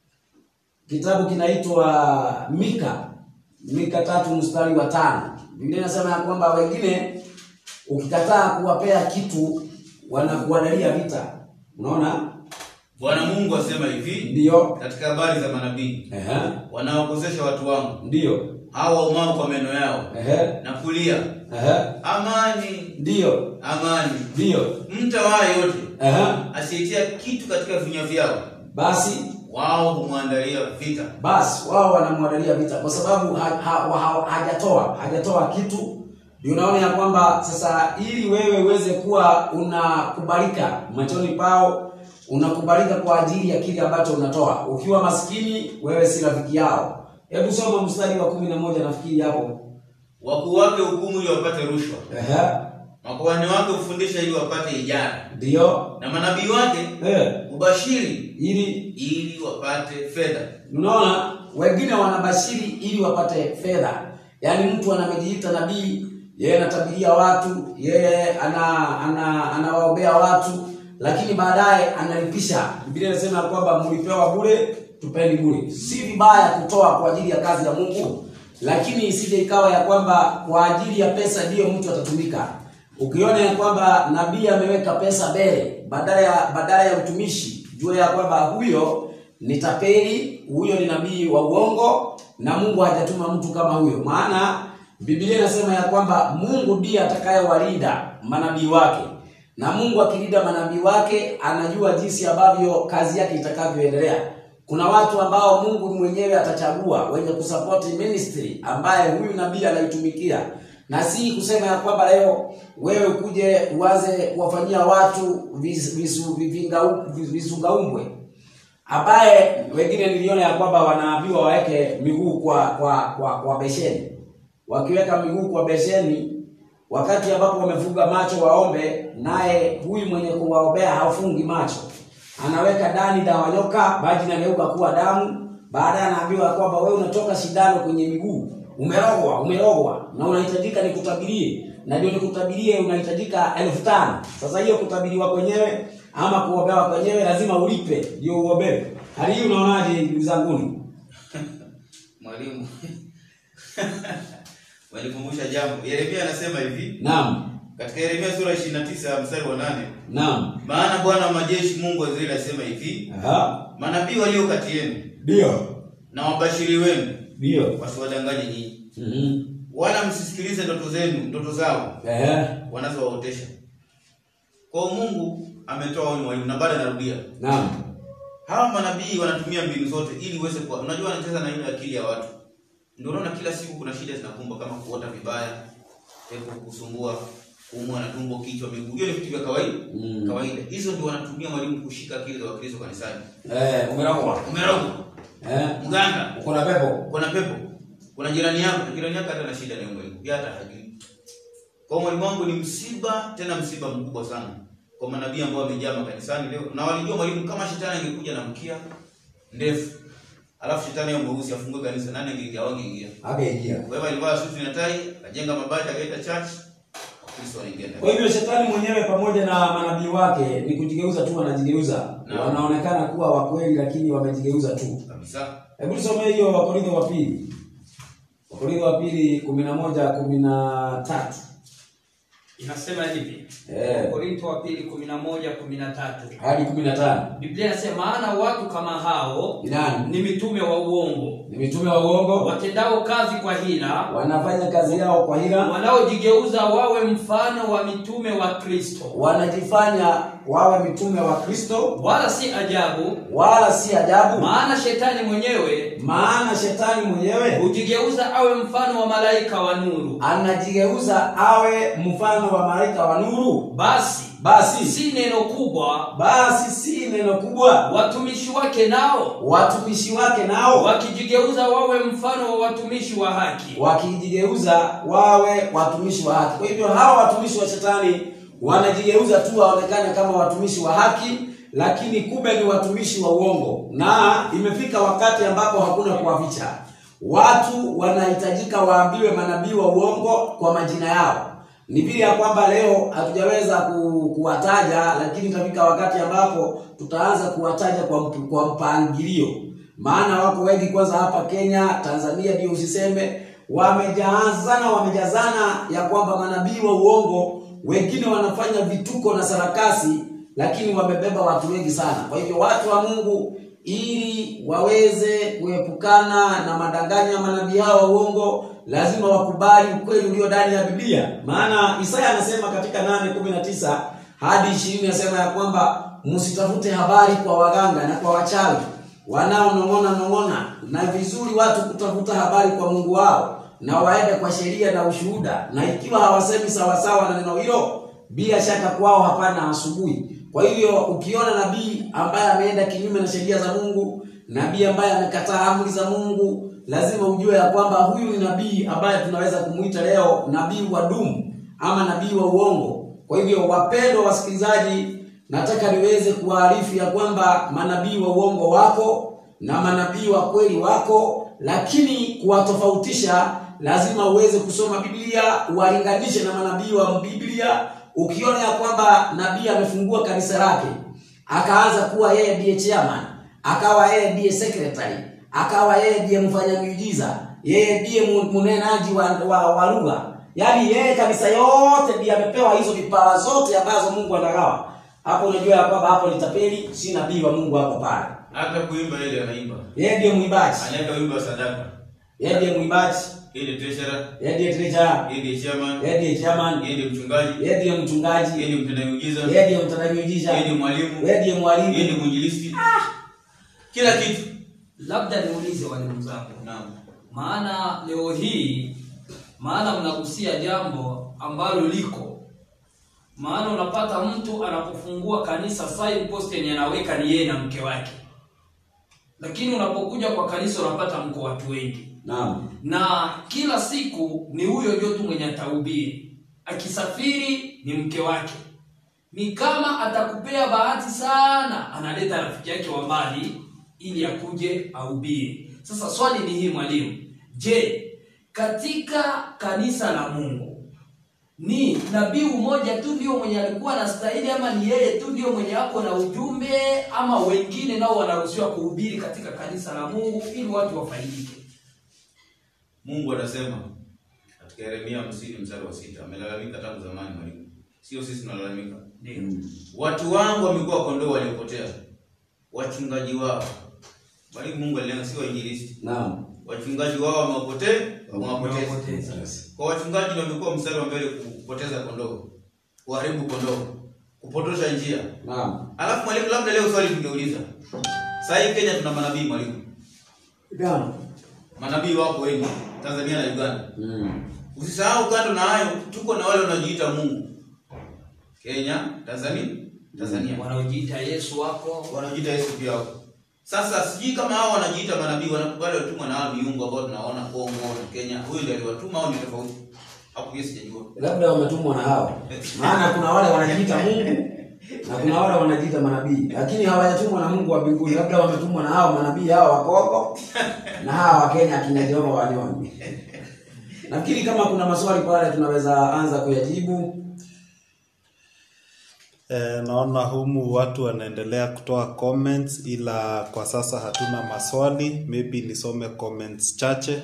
kitabu kinaitwa Mika, Mika tatu mstari wa tano. Biblia inasema ya kwamba wengine ukikataa kuwapea kitu wanakuandalia vita. Unaona? bwana mungu asema hivi Ndiyo. katika habari za manabii Ehe. wanaokosesha watu wangu Ndiyo. hao waumao kwa meno yao Ehe. na kulia Ehe. amani Ndiyo. amani Ndiyo. mtawaa yote Ehe. asietia kitu katika vinywa vyao Basi wao humwandalia vita basi wao wanamwandalia vita kwa sababu ha, ha, ha, hajatoa hajatoa kitu. Ndio unaona ya kwamba sasa, ili wewe uweze kuwa unakubalika machoni pao, unakubalika kwa ajili ya kile ambacho unatoa. Ukiwa maskini, wewe si rafiki yao. Hebu soma mstari wa kumi na moja nafikiri hapo. wakuu wake hukumu ili wapate rushwa Ehe, makuhani wake hufundisha ili wapate ijara ndio na manabii wake eh, hubashiri ili ili wapate fedha Unaona, wengine wanabashiri ili wapate fedha. Yaani mtu anamejiita nabii, yeye anatabiria watu, yeye ana ana anawaombea watu, lakini baadaye analipisha. Biblia inasema kwamba mlipewa bure, tupeni bure. Si vibaya kutoa kwa ajili ya kazi ya Mungu, lakini isije ikawa ya kwamba kwa ajili ya pesa ndiyo mtu atatumika. Ukiona ya kwamba nabii ameweka pesa mbele badala ya badala ya utumishi, jua ya kwamba huyo ni tapeli, huyo ni nabii wa uongo, na Mungu hajatuma mtu kama huyo. Maana Biblia inasema ya kwamba Mungu ndiye atakayewalinda manabii wake, na Mungu akilinda manabii wake anajua jinsi ambavyo kazi yake itakavyoendelea. Kuna watu ambao Mungu mwenyewe atachagua wenye kusupport ministry ambaye huyu nabii anaitumikia, na si kusema ya kwamba leo wewe ukuje uanze kuwafanyia watu vis- visu- vivinga- visungaumbwe ambaye wengine niliona ya kwamba wanaambiwa waweke miguu kwa kwa kwa, kwa besheni. Wakiweka miguu kwa besheni, wakati ambapo wamefunga macho waombe, naye huyu mwenye kuwaombea hafungi macho, anaweka ndani dawa nyoka, maji inageuka kuwa damu. Baadaye anaambiwa kwamba wewe unatoka shindano kwenye miguu, umerogwa, umerogwa na unahitajika nikutabirie, na ndio nikutabirie, unahitajika elfu tano. Sasa hiyo kutabiriwa kwenyewe ama kuombewa kwenyewe lazima ulipe ndio uombewe. Hali hii unaonaje ndugu zanguni? Mwalimu wanikumbusha jambo. Yeremia anasema hivi Naam, katika Yeremia sura 29 mstari wa nane naam, maana Bwana wa majeshi Mungu wa Israeli asema hivi, aha, manabii walio kati yenu ndio, na wabashiri wenu ndio, wasiwadanganye nyinyi, mhm, wala msisikilize ndoto zenu ndoto zao ehe, wanazowaotesha. Kwa hiyo Mungu ametoa onyo mwalimu, na bado anarudia naam, hawa manabii wanatumia mbinu zote ili uweze kuwa unajua wanacheza na ile akili ya watu ndio unaona kila siku kuna shida zinakumba kama kuota vibaya pepo kukusumbua kuumwa na tumbo kichwa miguu hiyo ni vitu vya kawaida Mm. kawaida hizo ndio wanatumia mwalimu kushika akili za wakristo kanisani eh, umerogwa, umerogwa eh, mganga uko na pepo, kuna pepo kuna jirani yako na jirani yako hata na shida na hiyo mwalimu yeye hata hajui kwa mwalimu wangu ni msiba tena msiba mkubwa sana kwa manabii ambao wamejaa makanisani leo na walijua mwalimu kama shetani angekuja na mkia ndefu alafu shetani yao mweusi afungue kanisa nani angeingia wangeingia akaingia. kwa hivyo alivaa suti na tai akajenga mabati akaita church wakristo wanaingia ndani Kwa hivyo shetani mwenyewe pamoja na manabii wake ni kujigeuza tu, wanajigeuza Naam. wanaonekana kuwa wakweli, lakini wamejigeuza tu. kabisa Hebu tusomee hiyo Wakorintho wa pili, Wakorintho wa pili kumi na moja kumi na tatu. inasema hivi Eh. Korinto wa pili kumi na moja kumi na tatu hadi kumi na tano. Biblia inasema maana watu kama hao Ni nani? ni mitume wa uongo Ni mitume wa uongo, watendao kazi kwa hila wanafanya kazi yao kwa hila, wanaojigeuza wawe mfano wa mitume wa Kristo wanajifanya wawe mitume wa Kristo, wala si ajabu wala si ajabu, maana shetani mwenyewe maana shetani mwenyewe hujigeuza awe mfano wa malaika wa nuru anajigeuza awe mfano wa malaika wa nuru. basi Basi si neno kubwa basi si neno kubwa, watumishi wake nao watumishi wake nao wakijigeuza wawe mfano wa watumishi wa haki wakijigeuza wawe watumishi wa haki. Kwa hivyo hawa watumishi wa shetani wanajigeuza tu waonekane kama watumishi wa haki, lakini kumbe ni watumishi wa uongo, na imefika wakati ambapo hakuna kuwaficha. Watu wanahitajika waambiwe manabii wa uongo kwa majina yao. Ni vile ya kwamba leo hatujaweza ku, kuwataja, lakini itafika wakati ambapo tutaanza kuwataja kwa, mp- kwa mpangilio maana wako wengi kwanza hapa Kenya, Tanzania ndio usiseme, wamejazana wamejazana ya kwamba manabii wa uongo wengine wanafanya vituko na sarakasi, lakini wamebeba watu wengi sana. Kwa hivyo watu wa Mungu ili waweze kuepukana na madanganyo ya manabii hao wa uongo lazima wakubali ukweli ulio ndani ya Biblia. Maana Isaya anasema katika 8:19 hadi 20 anasema ya kwamba msitafute habari kwa waganga na kwa wachawi wanaonong'ona nong'ona, na vizuri watu kutafuta habari kwa Mungu wao na waende kwa sheria na ushuhuda, na ikiwa hawasemi sawasawa na neno hilo, bila shaka kwao hapana asubuhi. Kwa hivyo ukiona nabii ambaye ameenda kinyume na sheria za Mungu, nabii ambaye amekataa amri za Mungu, lazima ujue ya kwamba huyu ni nabii ambaye tunaweza kumuita leo nabii wa dumu ama nabii wa uongo. Kwa hivyo, wapendwa wasikilizaji, nataka niweze kuwaarifu ya kwamba manabii wa uongo wako na manabii wa kweli wako, lakini kuwatofautisha lazima uweze kusoma Biblia, uwalinganishe na manabii wa Biblia. Ukiona ya kwamba nabii amefungua kanisa lake akaanza kuwa yeye ndiye chairman, akawa yeye ndiye secretary, akawa yeye ndiye mfanya miujiza, yeye ndiye mu- mnenaji wa, wa, wa lugha, yaani yeye kanisa yote ndiye amepewa hizo vipawa zote ambazo Mungu anagawa. Hapo unajua ya kwamba hapo ni tapeli, si nabii wa Mungu hapo pale. hata kuimba ile anaimba Yeye ndiye mwimbaji, anaweka wimbo wa sadaka yeye ndiye mwimbaji, yeye ndiye treasurer, yeye ndiye treasurer, yeye ndiye chairman, yeye ndiye chairman, yeye ndiye mchungaji, yeye ndiye mchungaji, yeye ndiye mtenda miujiza, yeye ndiye mtendaji miujiza, yeye ndiye mwalimu, yeye ndiye yeye mwalimu. ndiye mwinjilisti. Kila kitu. labda niulize walimu zangu Naam. maana leo hii maana mnagusia jambo ambalo liko maana unapata mtu anapofungua kanisa signpost yenye anaweka ni yeye na mke wake lakini unapokuja kwa kanisa unapata mko watu wengi Naam. na kila siku ni huyo ndio tu mwenye atahubiri akisafiri ni mke wake ni kama atakupea bahati sana analeta rafiki yake wa mbali ili akuje ahubiri sasa swali ni hii mwalimu je katika kanisa la mungu ni nabii mmoja tu ndio mwenye alikuwa na stahili ama ni yeye tu ndio mwenye ako na ujumbe ama wengine nao wanaruhusiwa kuhubiri katika kanisa la mungu ili watu wafaidike Mungu anasema katika Yeremia 50 mstari wa sita amelalamika tangu zamani mwalimu. Sio sisi tunalalamika. ndio Watu wangu wamekuwa kondoo waliopotea. Wachungaji wao. Mwalimu Mungu alilenga si wainjilisti. Naam. Wachungaji wao wamewapotea, wamewapoteza. Wamewapoteza. Kwa wachungaji ndio wamekuwa mstari wa mbele kupoteza kondoo. Kuharibu kondoo. Kupotosha njia. Naam. Alafu mwalimu, labda leo swali tungeuliza. Sasa hii Kenya tuna manabii mwalimu. Naam. Manabii wapo wengi Tanzania na Uganda. Mm. Usisahau kando na hayo tuko na wale wanaojiita Mungu. Kenya, Tanzania, Tanzania. wanaojiita yesu wako Wanaojiita Yesu pia wako. Sasa sijui kama hao wanajiita manabii wanakubali watumwa na hao miungu ambao tunaona Kongo na Kenya. Huyu ndiye aliwatuma au ni tofauti? Hapo pia sijajua. Labda wametumwa na hao. Maana kuna wale wanajiita Mungu na kuna wale wanajiita manabii, lakini hawajatumwa na Mungu wa mbinguni. Labda wametumwa na hao manabii hao wa Kongo na hao wa Kenya akina Jehova wanyoni. Nafikiri kama kuna maswali pale tunaweza anza kuyajibu. E, naona humu watu wanaendelea kutoa comments ila kwa sasa hatuna maswali, maybe nisome comments chache.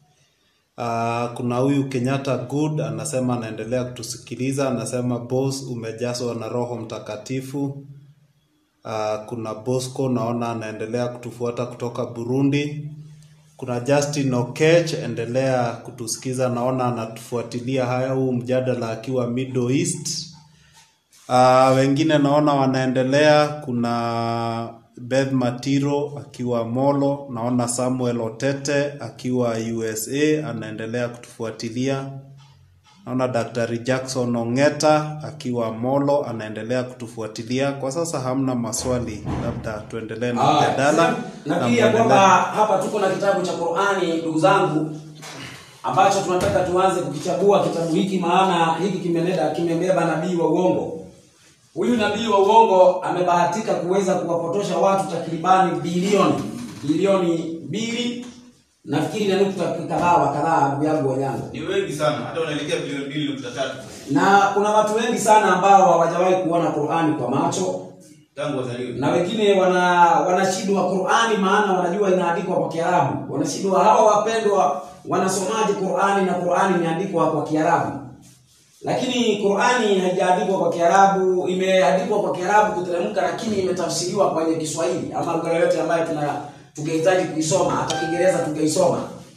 Uh, kuna huyu Kenyatta Good anasema anaendelea kutusikiliza, anasema boss, umejazwa na Roho Mtakatifu. Uh, kuna Bosco naona anaendelea kutufuata kutoka Burundi. Kuna Justin Okech, endelea kutusikiza, naona anatufuatilia haya huu mjadala akiwa Middle East. Uh, wengine naona wanaendelea. Kuna Beth Matiro akiwa Molo, naona Samuel Otete akiwa USA anaendelea kutufuatilia. Naona Daktari Jackson Ongeta akiwa Molo anaendelea kutufuatilia. Kwa sasa hamna maswali, labda tuendelee na Ah, mjadala nafikiri ya kwamba hapa tuko na kitabu cha Qur'ani ndugu zangu ambacho tunataka tuanze kukichagua kitabu hiki maana hiki kimeleta kimebeba nabii wa uongo huyu nabii wa uongo amebahatika kuweza kuwapotosha watu takribani bilioni bilioni mbili nafikiri na nukta kadhaa wa kadhaa ndugu yangu wanyangu Ni wengi sana, hata unaelekea bilioni mbili nukta tatu na kuna watu wengi sana ambao hawajawahi kuona Qur'ani kwa macho tangu wazaliwe. na wengine wana wanashindwa Qur'ani maana wanajua inaandikwa kwa Kiarabu. Wanashindwa hawa wapendwa wanasomaje Qur'ani na Qur'ani imeandikwa kwa Kiarabu. Lakini Qur'ani haijaandikwa kwa Kiarabu, imeandikwa kwa Kiarabu kuteremka lakini imetafsiriwa kwenye Kiswahili ama lugha yoyote ambayo tuna tungehitaji kuisoma, hata Kiingereza tungeisoma.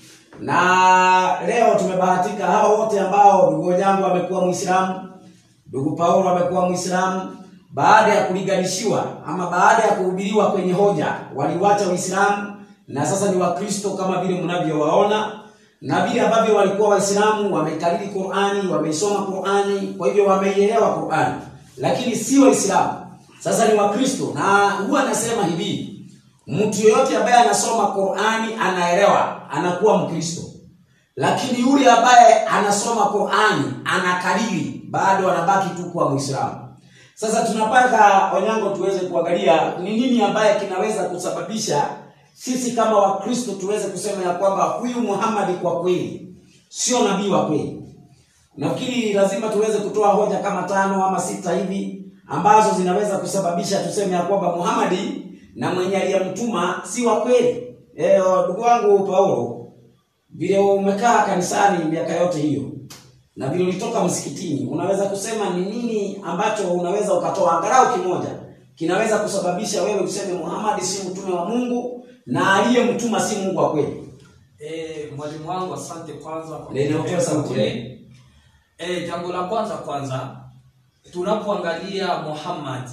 Na leo tumebahatika hao wote ambao ndugu yangu amekuwa Muislamu, ndugu Paulo amekuwa Muislamu, baada ya kulinganishiwa ama baada ya kuhubiriwa kwenye hoja waliwacha Uislamu na sasa ni Wakristo kama vile mnavyowaona, na vile ambavyo walikuwa Waislamu wamekariri Qur'ani, wameisoma Qur'ani, kwa hivyo wameielewa Qur'ani, lakini si Waislamu. Sasa ni Wakristo, na huwa anasema hivi, mtu yeyote ambaye anasoma Qur'ani anaelewa, anakuwa Mkristo lakini yule ambaye anasoma Qur'ani anakariri bado anabaki tu kuwa Muislamu. Sasa tunapaka Onyango tuweze kuangalia ni nini ambaye kinaweza kusababisha sisi kama Wakristo tuweze kusema ya kwamba huyu Muhammad kwa kweli sio nabii wa kweli. Nafikiri lazima tuweze kutoa hoja kama tano ama sita hivi ambazo zinaweza kusababisha tuseme ya kwamba Muhammad na mwenye aliyemtuma si wa kweli. Eh, ndugu wangu Paulo, vile umekaa kanisani miaka yote hiyo na vile ulitoka msikitini, unaweza kusema ni nini ambacho unaweza ukatoa angalau kimoja kinaweza kusababisha wewe useme Muhammad si mtume wa Mungu na aliyemtuma si Mungu wa kweli? Eh, mwalimu wangu asante kwanza kwa Ndio, kunipa sauti, kauli. eh. Eh, jambo la kwanza kwanza tunapoangalia Muhammad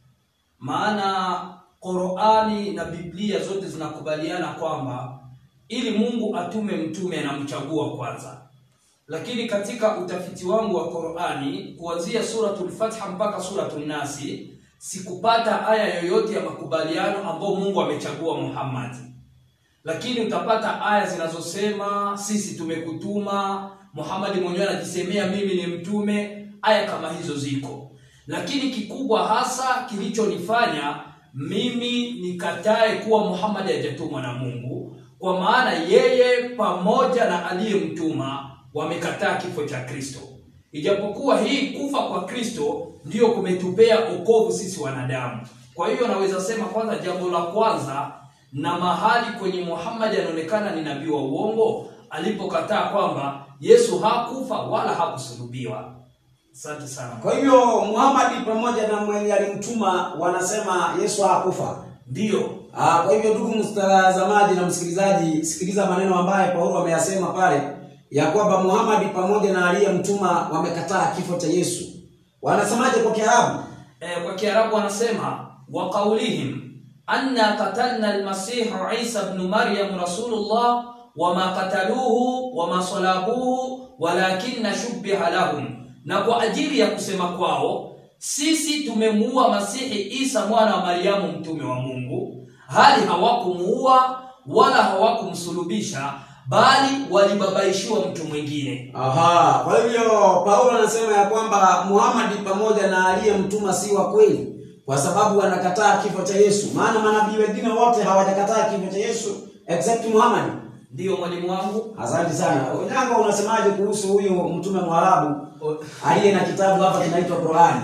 maana Qur'ani na Biblia zote zinakubaliana kwamba ili Mungu atume mtume anamchagua kwanza. Lakini katika utafiti wangu wa Qur'ani kuanzia suratul Fatiha mpaka suratul Nasi sikupata aya yoyote ya makubaliano ambao Mungu amechagua Muhammad lakini utapata aya zinazosema sisi tumekutuma Muhammad mwenyewe anajisemea mimi ni mtume aya kama hizo ziko lakini kikubwa hasa kilichonifanya mimi nikatae kuwa Muhammad hajatumwa na Mungu kwa maana yeye pamoja na aliyemtuma wamekataa kifo cha Kristo ijapokuwa hii kufa kwa Kristo ndiyo kumetupea okovu sisi wanadamu kwa hiyo naweza sema kwanza jambo la kwanza na mahali kwenye Muhammad anaonekana ni nabii wa uongo alipokataa kwamba Yesu hakufa wala hakusulubiwa. Asante sana. Kwa hivyo Muhammad pamoja na mwenye alimtuma wanasema Yesu hakufa. Ndiyo, Ah, kwa hivyo ndugu mtazamaji na msikilizaji, sikiliza maneno ambayo Paulo ameyasema pale ya kwamba Muhammad pamoja na aliyemtuma wamekataa kifo cha Yesu. Wanasemaje kwa Kiarabu? e, kwa Kiarabu wanasema wa qaulihim anna qatalna almasihu Isa ibn Maryam rasulullah wama qataluhu wama salabuhu walakinna shubbiha lahum, na kwa ajili ya kusema kwao sisi tumemuua Masihi Isa mwana wa Mariamu mtume wa Mungu, hali hawakumuua wala hawakumsulubisha, bali walibabaishiwa mtu mwingine. Aha, kwa hivyo Paulo anasema ya kwamba Muhammad pamoja na aliyemtuma si wa kweli kwa sababu wanakataa kifo cha Yesu. Maana manabii wengine wote hawajakataa kifo cha Yesu except Muhammad. Ndiyo mwalimu wangu. Asante sana. Onyango, unasemaje kuhusu huyu mtume Mwarabu aliye na kitabu hapa kinaitwa Qur'an?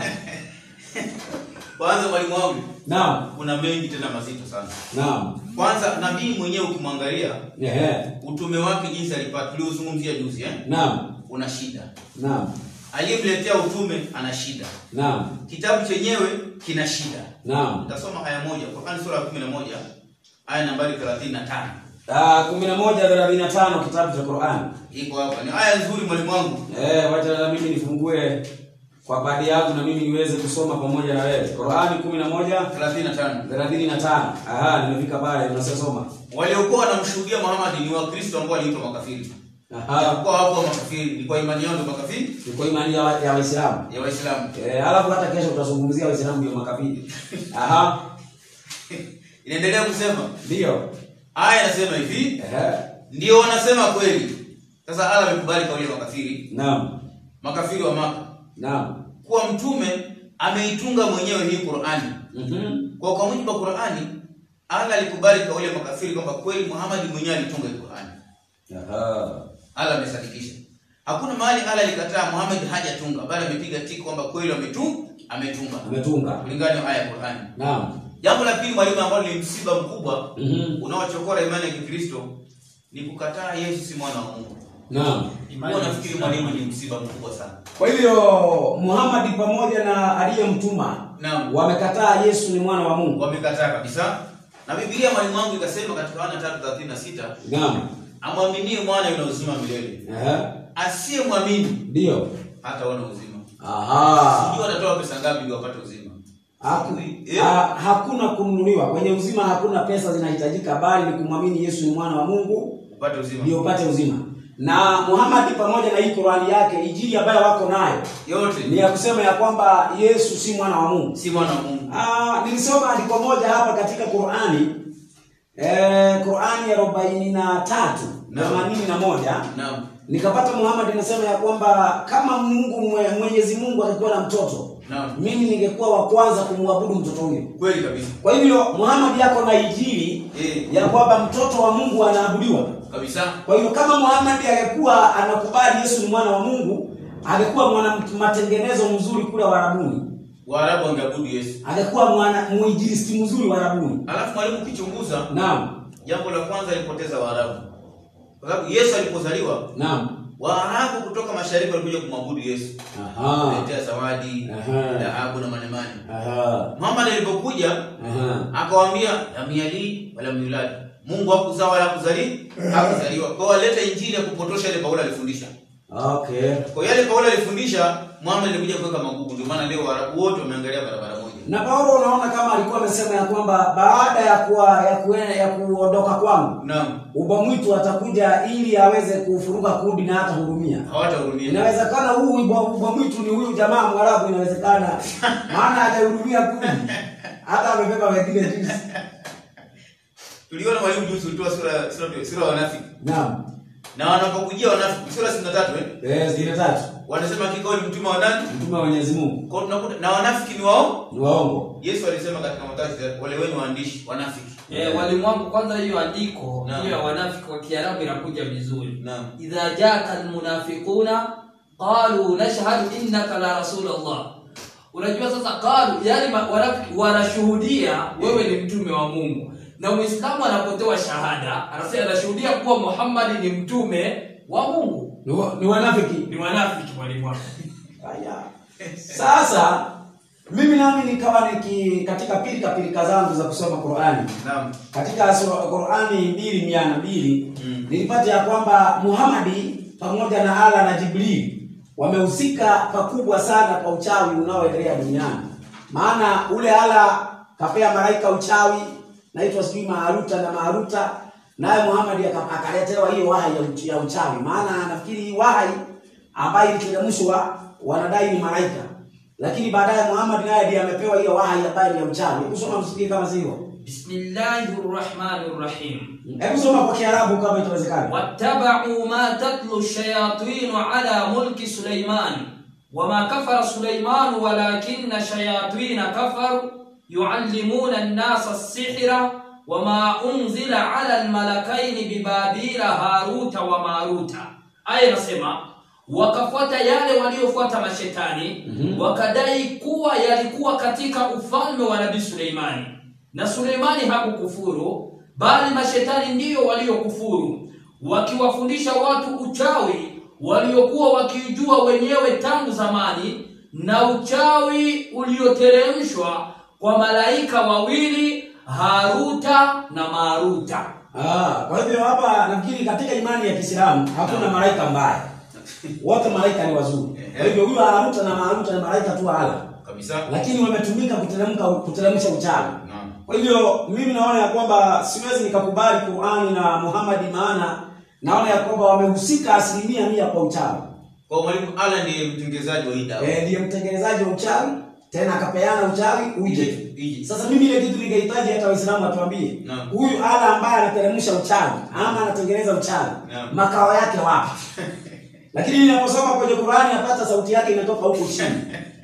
Kwanza mwalimu wangu, Naam. kuna mengi tena mazito sana. Naam. Kwanza nabii mwenyewe ukimwangalia Ehe. utume wake jinsi alipata, tuliozungumzia juzi eh? Naam. una shida. Naam. Aliyemletea utume ana shida. Naam. Kitabu chenyewe kina shida. Naam. Nitasoma haya moja, Qur'an sura ya 11 aya nambari 35. Ah, 11:35 kitabu cha Qur'an. Iko hapa. Ni aya nzuri mwalimu wangu. Eh, wacha na mimi nifungue kwa baadhi yangu na mimi niweze kusoma pamoja na wewe. Qur'ani 11 35. 35. Aha, nimefika pale unasoma. Waliokuwa wanamshuhudia Muhammad ni Wakristo ambao waliitwa makafiri. Aha. Hawakuwa hapo makafiri, ni kwa imani yao ndio makafiri Ni kwa imani ya ya Waislamu. ya Waislamu. Eh, alafu hata kesho tutazungumzia Waislamu ndio makafiri. Aha. Inaendelea kusema, Ndio. aya inasema hivi, Ehe. ndio wanasema kweli. Sasa Allah amekubali kauli ya makafiri, Naam. makafiri wa Maka, Naam. kuwa mtume ameitunga mwenyewe hii Qur'ani. Mhm. Kwa kwa mujibu wa Qur'ani, Allah alikubali kauli ya makafiri kwamba kweli Muhammad mwenyewe alitunga hii Qur'ani. Aha. Allah amesadikisha. Hakuna mahali Allah alikataa Muhammad hajatunga, bali amepiga tiki kwamba kweli ametunga, ametunga. Ametunga. Kulingana na aya ya Qur'ani. Naam. Jambo la pili mwalimu, ambalo ni msiba mkubwa Mhm. unaochokora imani ya Kikristo ni kukataa Yesu si mwana wa Mungu. Naam. Huwa nafikiri mwalimu ni msiba mkubwa sana. Kwa hivyo Muhammad pamoja na aliyemtuma Naam. wamekataa Yesu ni mwana wa Mungu. Wamekataa kabisa. Na Biblia mwalimu wangu ikasema katika Yohana 3:36, Naam. amwaminie mwana yuna uzima milele. Ehe. Asiyemwamini Ndio. hataona uzima. Aha. Sijui watatoa pesa ngapi ndio wapate uzima. Haku, Eh. ha, hakuna kununuliwa kwenye uzima, hakuna pesa zinahitajika, bali ni kumwamini Yesu ni mwana wa Mungu Upate uzima. ndio upate uzima. Na Muhammad pamoja na hii Qurani yake, injili ambayo wako nayo Yote ni ya kusema ya kwamba Yesu si mwana wa Mungu. si mwana wa Mungu. Ah, nilisoma andiko moja hapa katika Qurani eh, Qurani ya arobaini na tatu Naam. themanini na moja Naam. nikapata Muhammad inasema ya kwamba kama Mungu mwe- Mwenyezi Mungu angekuwa na mtoto Naam. mimi ningekuwa wa kwanza kumwabudu mtoto huyo. Kweli kabisa. Kwa hivyo Muhammad yako na injili Eh. ya kwamba mtoto wa Mungu anaabudiwa. Kabisa. Kwa hivyo kama Muhammad angekuwa anakubali Yesu ni mwana wa Mungu, angekuwa mwana matengenezo mzuri kule Warabuni, Waarabu wangeabudu Yesu. angekuwa mwana muinjilisti mzuri Warabuni. Alafu mwalimu ukichunguza Naam, jambo la kwanza alipoteza Waarabu. Kwa sababu Yesu alipozaliwa naam, Waarabu kutoka mashariki walikuja kumwabudu Yesu. aha, Letea zawadi, Aha. dhahabu na manemane. aha, Muhammad alipokuja aha, akawaambia lam yalid wala yulad. Mungu hakuzaa wala hakuzali hakuzaliwa. Kwa hiyo waleta injili ya kupotosha ile Paulo alifundisha. Okay. Kwa hiyo yale Paulo alifundisha, Muhammad alikuja kuweka magugu. Ndio maana leo Waarabu wote wameangalia barabara moja. Na Paulo unaona kama alikuwa amesema ya kwamba baada ya kuwa, ya, kue, ya kuondoka kwangu Naam. ubwa mwitu atakuja ili aweze kufuruka kundi na hata hurumia. Hawatahurumia. Inawezekana huu ubwa ubwa mwitu ni huyu jamaa Mwarabu, inawezekana maana hajahurumia kundi, hata amebeba wengine juzi. Tuliona mwalimu juzi ulitoa sura sura sura ya wanafiki. Naam, Na wanapokujia wanafiki sura 63 eh. eh, zile tatu, Wanasema hakika wewe ni mtume wa nani? mtume wa Mwenyezi Mungu Kwa hiyo tunakuta na wanafiki ni wao. ni waongo. Yesu alisema katika Mathayo wale wenu waandishi wanafiki. Eh, walimu wangu kwanza hiyo andiko Naam. hiyo ya wanafiki kwa Kiarabu inakuja vizuri. Naam. Idha jaka almunafiquna qalu nashhadu innaka la rasulullah. Unajua sasa qalu yani ma- wanafiki wanashuhudia wewe ni mtume wa Mungu. Na Muislamu anapotoa shahada anasema anashuhudia kuwa Muhammad ni mtume wa Mungu. Ni, wa, ni wanafiki. Ni wanafiki mwalimu wangu. Haya. Sasa mimi nami nikawa niki katika pilika pilika zangu za kusoma Qur'ani Naam. katika sura Qur'ani mbili mia na mbili Mm. nilipata ya kwamba Muhamadi pamoja na Allah na Jibril wamehusika pakubwa sana kwa uchawi unaoendelea duniani. Maana ule Allah kapea malaika uchawi naitwa sijui Maharuta na Maharuta, naye Muhamadi aka- akaletewa hiyo wahai ya, uch- ya uchawi. Maana nafikiri hii wahai ambayo iliteremshwa wanadai ni malaika, lakini baadaye Muhammad naye ndiye amepewa hiyo wahai ambayo ni ya uchawi. Hebu soma msikie kama sivyo. Bismillahir Rahmanir Rahim. Hebu soma kwa Kiarabu kama itawezekana. واتبعوا ما تتلو الشياطين على ملك سليمان وما كفر سليمان ولكن الشياطين كفروا يعلمون الناس السحر وما أنزل على الملكين ببابيل هاروت وماروت aya inasema wakafuata yale waliofuata mashetani Mhm. wakadai kuwa yalikuwa katika ufalme wa nabii suleimani na suleimani hakukufuru bali mashetani ndiyo waliokufuru wakiwafundisha watu uchawi waliokuwa wakiujua wenyewe tangu zamani na uchawi ulioteremshwa kwa malaika wawili haruta na maruta Ah, kwa hivyo hapa nafikiri katika imani ya Kiislamu hakuna malaika mbaya. Wote malaika ni wazuri. Kwa hivyo huyo Haruta na Maruta ni malaika tu ala. Kabisa. Lakini wametumika kuteremka kuteremsha uchawi. Naam. Kwa hivyo mimi naona ya kwamba siwezi nikakubali Qur'ani na Muhammad maana naona ya kwamba wamehusika asilimia mia kwa uchawi. Kwa mwalimu Allah ndiye mtengenezaji wa hii dawa. Eh, ndiye mtengenezaji wa uchawi tena akapeana uchawi uje. Ije, ije. Sasa mimi ile kitu ningehitaji hata Waislamu watuambie. Naam. Huyu ala ambaye anateremsha uchawi ama anatengeneza uchawi Naam. makao yake wapi? Lakini ninaposoma kwenye Qur'ani napata sauti yake inatoka huko chini.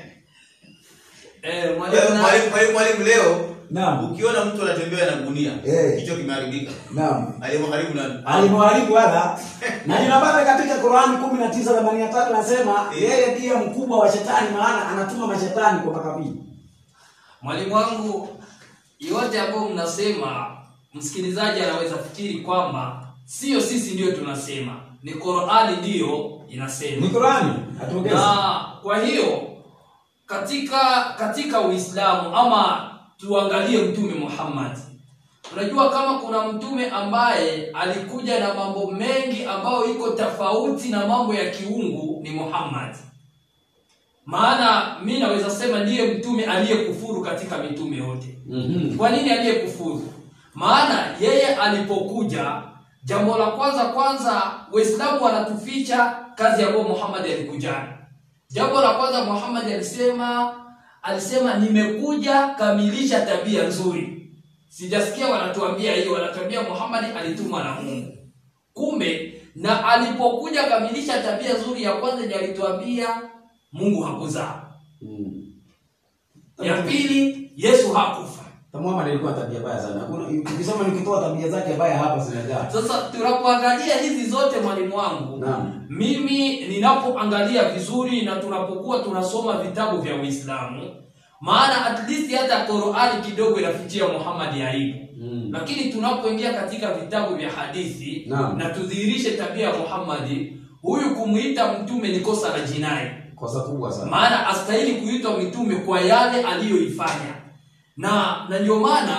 eh, Kwa hiyo mwalimu na- mwalimu mwalimu mwalimu leo Naam. ukiona mtu anatembea na gunia Eh. kichwa kimeharibika. Naam. Aliyemharibu nani? Alimwharibu wala na ninapata katika Qur'ani 19:83 nasema Eh. yeye ndiye mkubwa wa shetani maana anatuma mashetani kwa makabila. mwalimu wangu yote ambayo mnasema msikilizaji anaweza fikiri kwamba sio sisi ndiyo tunasema ni qurani ndiyo inasema Ni Qur'ani atuongeze. na kwa hiyo katika katika uislamu ama tuangalie mtume muhammad unajua kama kuna mtume ambaye alikuja na mambo mengi ambayo iko tofauti na mambo ya kiungu ni muhammad maana mi naweza sema ndiye mtume aliyekufuru katika mitume yote Mhm. kwa nini aliyekufuru maana yeye alipokuja jambo la kwanza kwanza waislamu wanatuficha kazi ambayo muhammad alikuja jambo la kwanza muhammad alisema alisema nimekuja kamilisha tabia nzuri sijasikia wanatuambia hiyo wanatuambia muhammad alitumwa na mungu kumbe na alipokuja kamilisha tabia nzuri ya kwanza ndiyo alituambia mungu hakuzaa Mm. ya pili yesu hakufa Muhammad alikuwa tabia mbaya sana. Hakuna ukisoma nikitoa tabia zake mbaya hapa zinajaa. sasa tunapoangalia hizi zote mwalimu wangu Naam. mimi ninapoangalia vizuri na tunapokuwa tunasoma vitabu vya uislamu maana at least hata qurani kidogo inafichia muhammadi aibu Mm. lakini tunapoingia katika vitabu vya hadithi Naam. na tudhihirishe tabia ya muhammadi huyu kumuita mtume ni kosa la jinai Kosa kubwa sana. maana astahili kuitwa mitume kwa yale aliyoifanya na na ndio maana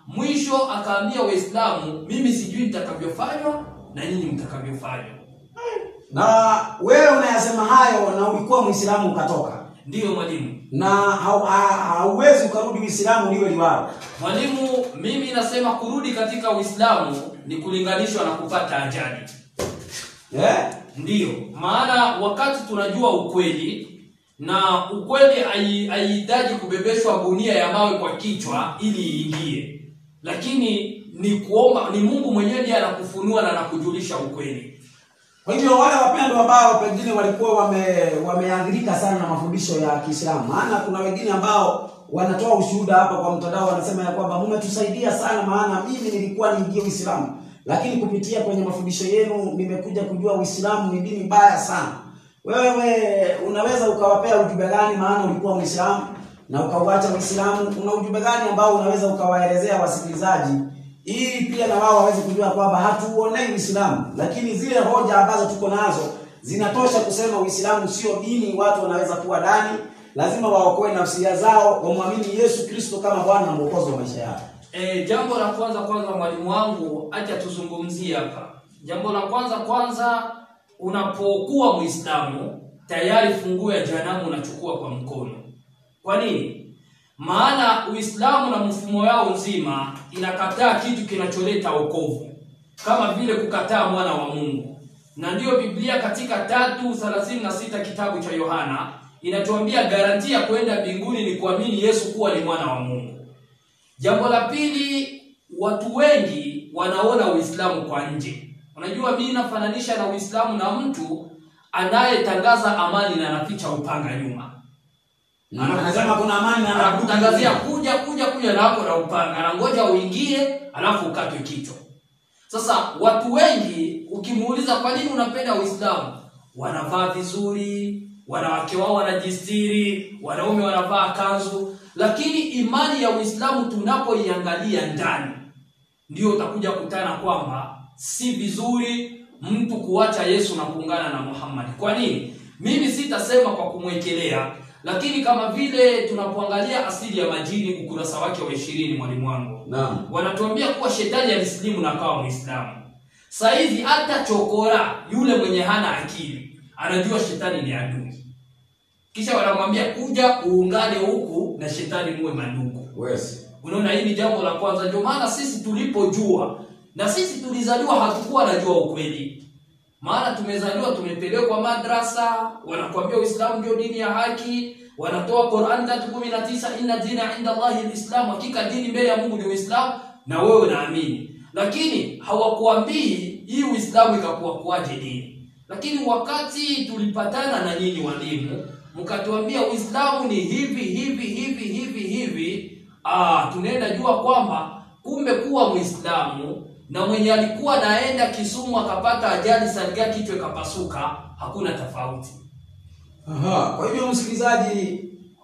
mwisho akaambia waislamu mimi sijui nitakavyofanywa na nyinyi mtakavyofanywa na wewe unayasema hayo na ulikuwa mwislamu ukatoka ndiyo mwalimu na hau- ha- hauwezi ukarudi uislamu liwe liwalo mwalimu mimi nasema kurudi katika uislamu ni kulinganishwa na kupata ajali eh? ndiyo maana wakati tunajua ukweli na ukweli hai- haihitaji kubebeshwa gunia ya mawe kwa kichwa ili iingie lakini ni kuomba ni mungu mwenyewe ndiye anakufunua na anakujulisha ukweli kwa hivyo wale wapendwa ambao pengine walikuwa wame wameathirika sana na mafundisho ya kiislamu maana kuna wengine ambao wanatoa ushuhuda hapa kwa mtandao wanasema ya kwamba mmetusaidia sana maana mimi nilikuwa niingie uislamu lakini kupitia kwenye mafundisho yenu nimekuja kujua uislamu ni dini mbaya sana wewe unaweza ukawapea ujumbe gani maana ulikuwa mwislamu na ukauacha uislamu una ujumbe gani ambao unaweza ukawaelezea wasikilizaji ili pia na wao waweze kujua kwamba hatuuonei uislamu lakini zile hoja ambazo tuko nazo zinatosha kusema uislamu sio dini watu wanaweza kuwa ndani lazima waokoe nafsia zao wamwamini yesu kristo kama bwana na mwokozi wa maisha yao E, jambo la kwanza kwanza mwalimu wangu acha tuzungumzie hapa. Jambo la kwanza kwanza, unapokuwa Muislamu tayari funguo ya jehanamu unachukua kwa mkono. Kwa nini? Maana Uislamu na mfumo yao nzima inakataa kitu kinacholeta wokovu, kama vile kukataa mwana wa Mungu, na ndiyo Biblia katika tatu thelathini na sita kitabu cha Yohana inatuambia garantia ya kwenda mbinguni ni kuamini Yesu kuwa ni mwana wa Mungu. Jambo la pili, watu wengi wanaona Uislamu kwa nje. Unajua, mimi nafananisha na Uislamu na mtu anayetangaza amani na anaficha upanga nyuma. anasema kuna amani na Anakutangazia kuja kuja kuja na hapo na upanga, anangoja uingie, alafu ukatwe kichwa. Sasa watu wengi ukimuuliza kwa nini unapenda Uislamu, wanavaa vizuri, wanawake wao wanajistiri, wanaume wanavaa kanzu, lakini imani ya Uislamu tunapoiangalia ndani, ndio utakuja kutana kwamba si vizuri mtu kuacha Yesu na kuungana na Muhammad. Kwa nini? Mimi sitasema kwa kumwekelea, lakini kama vile tunapoangalia asili ya majini, ukurasa wake wa ishirini, mwalimu wangu naam wanatuambia kuwa shetani alisilimu na akawa mwislamu sasa hivi hata chokora yule mwenye hana akili anajua shetani ni adui kisha wanamwambia kuja uungane huku na shetani muwe mandugu wesi unaona hii ni jambo la kwanza ndio maana sisi tulipojua na sisi tulizaliwa hatukuwa najua ukweli maana tumezaliwa tumepelekwa madrasa wanakuambia uislamu ndio dini ya haki wanatoa Qur'an 3:19 inna dina inda Allahi alislam hakika dini mbele ya Mungu ni Uislamu na wewe unaamini lakini hawakuambii hii Uislamu ikakuwa kuwaje dini lakini wakati tulipatana na nyinyi walimu mkatuambia Uislamu ni hivi hivi hivi hivi hivi ah tunaenda jua kwamba kumbe kuwa Muislamu na mwenye alikuwa naenda Kisumu akapata ajali saliga kichwa ikapasuka hakuna tofauti Aha, kwa hivyo msikilizaji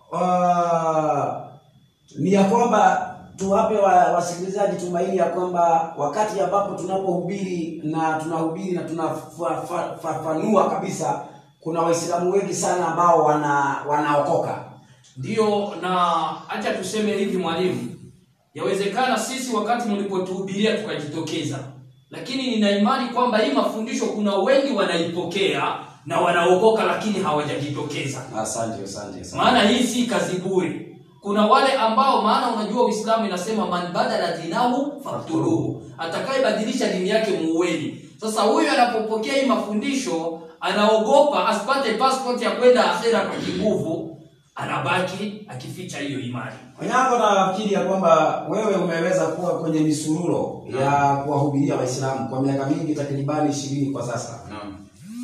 uh, ni ya kwamba tuwape wa, wasikilizaji tumaini ya kwamba wakati ambapo tunapohubiri na tunahubiri na tunafafanua kabisa kuna waislamu wengi sana ambao wana wanaokoka Ndiyo, na acha tuseme hivi mwalimu, yawezekana sisi wakati mlipotuhubiria tukajitokeza, lakini nina imani kwamba hii mafundisho kuna wengi wanaipokea na wanaokoka, lakini hawajajitokeza. asante asante asante. Maana hii si kazi bure. Kuna wale ambao, maana unajua Uislamu inasema man badala dinahu faktuluhu, atakayebadilisha dini yake muueni. Sasa huyu anapopokea hii mafundisho anaogopa asipate passport ya kwenda akhera kwa kinguvu, anabaki akificha hiyo imani. Onyango, nafikiri ya kwamba wewe umeweza kuwa kwenye misururo ya kuwahubiria Waislamu kwa miaka mingi takribani ishirini kwa sasa, Naam.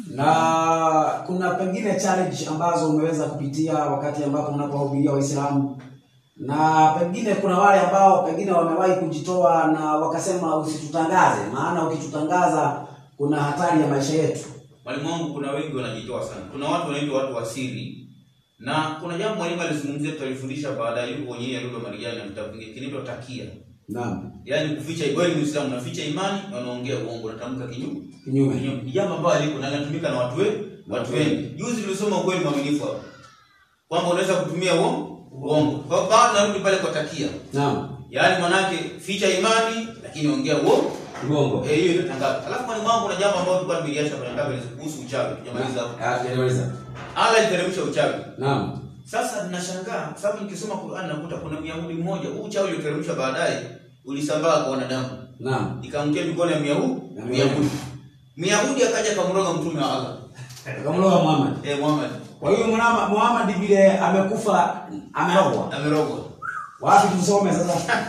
na kuna pengine challenge ambazo umeweza kupitia wakati ambapo mnapowahubiria Waislamu, na pengine kuna wale ambao pengine wamewahi kujitoa na wakasema usitutangaze, maana ukitutangaza kuna hatari ya maisha yetu. Mwalimu wangu, kuna wengi wanajitoa sana. Kuna watu wanaitwa watu wa siri, na kuna jambo mwalimu alizungumzia, tutalifundisha baadaye, yuko kwenye ile Lugha Marijani na kitabu kingine kinaitwa takia, Naam, yaani kuficha. Wewe ni Muislamu, unaficha imani na unaongea uongo, unatamka kinyume kinyume. kinyume. Ni jambo ambalo liko na linatumika na watu wengi, watu wengi. Juzi tulisoma ukweli mwaminifu hapo kwamba unaweza kutumia uongo uongo. Kwa baada narudi pale kwa takia, Naam, yaani manake ficha imani lakini ongea uongo Uongo. eh hiyo inatangaza alafu mwalimu wangu kuna jambo ambalo tulikuwa tumeliacha kwa nataka kuhusu uchawi tujamaliza hapo Ah, tunaeleza. Allah iteremsha uchawi Naam. sasa ninashangaa kwa sababu nikisoma Qur'an nakuta kuna Myahudi mmoja huu uchawi uliteremshwa baadaye ulisambaa kwa wanadamu Naam. ikamtia mikono ya Myahudi Ya Myahudi Myahudi akaja kamroga mtume wa Allah Akamloga Muhammad. eh Muhammad Kwa hiyo Muhammad Muhammad vile amekufa amerogwa. amerogwa Wapi tusome sasa?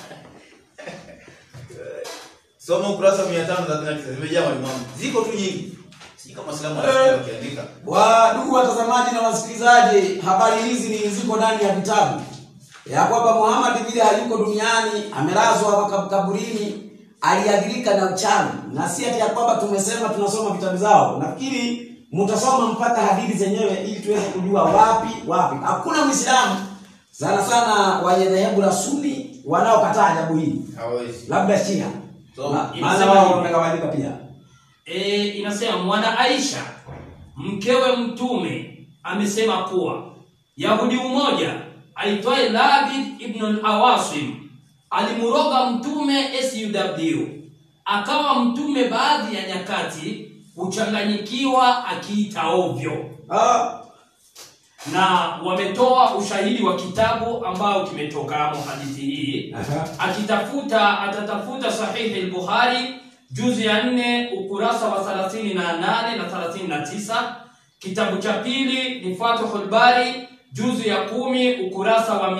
soma ukurasa wa 539 zimejaa mwalimu wangu ziko tu nyingi sijui kama Waislamu wanasikia wakiandika Wa ndugu watazamaji na wasikilizaji, habari hizi ni ziko ndani ya vitabu ya kwamba Muhammad vile hayuko duniani, amelazwa hapa kaburini, aliadhirika na uchawi, na si ati ya kwamba tumesema tunasoma vitabu zao. Nafikiri mtasoma mpaka hadithi zenyewe ili tuweze kujua wapi wapi. Hakuna Muislamu sana sana wenye dhehebu la Sunni wanaokataa jambo hili, hawezi labda Shia, So, Ma- maana inasema wao hivi. wamegawanyika pia. e, inasema mwana Aisha mkewe mtume amesema kuwa Yahudi mmoja aitwaye Labid ibn al-Awasim alimroga mtume SUW akawa mtume baadhi ya nyakati kuchanganyikiwa akiita ovyo Ah, na wametoa ushahidi wa kitabu ambao kimetokamo hadithi hii aha. akitafuta atatafuta sahihi al-Bukhari juzi ya nne ukurasa wa 38 na 39 kitabu cha pili ni Fathul Bari juzi ya kumi ukurasa wa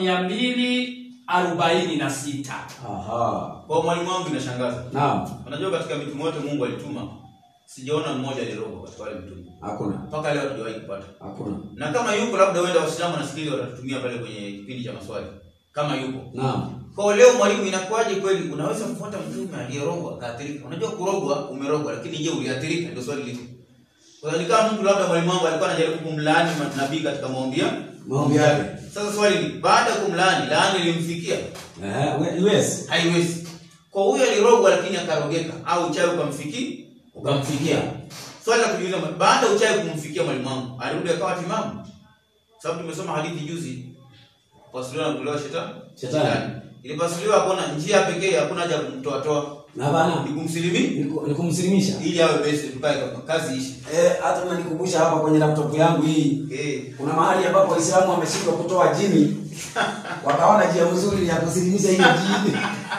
246 Aha. kwa mwalimu wangu inashangaza Naam, unajua katika mitume wote Mungu alituma sijaona mmoja alirogwa katika wale mitume hakuna. mpaka leo hatujawahi kupata Hakuna. na kama yupo labda huenda waislamu wanasikiliza watatutumia pale kwenye kipindi cha maswali kama yupo Naam. kwa leo mwalimu inakuwaje kweli unaweza kufuata mtume aliyerogwa akaathirika unajua kurogwa umerogwa lakini je uliathirika ndio swali liko kwa hiyo ni kama mtu labda mwalimu wangu alikuwa anajaribu kumlaani nabii katika maombi ya Maombi yake. sasa swali ni baada ya kumlaani laani ilimfikia Eh, we- yes. haiwezi kwa huyo alirogwa lakini akarogeka au uchawi ukamfiki ukamfikia swali la kujiuliza baada ya uchawi kumfikia mwalimu wangu alirudi akawa timamu sababu tumesoma hadithi juzi pasuliwa na kutolewa shetani Shetani. ilipasuliwa hakuna njia pekee hakuna haja ya kumtoa toa Na bana ni kumsilimi niku- nikumsilimisha. ili awe basi tukae kama kazi ishi Eh, hata unanikumbusha hapa kwenye laptop yangu hii. eh Kuna mahali ambapo Waislamu wameshindwa kutoa jini. Wakaona njia nzuri ya kusilimisha hiyo jini.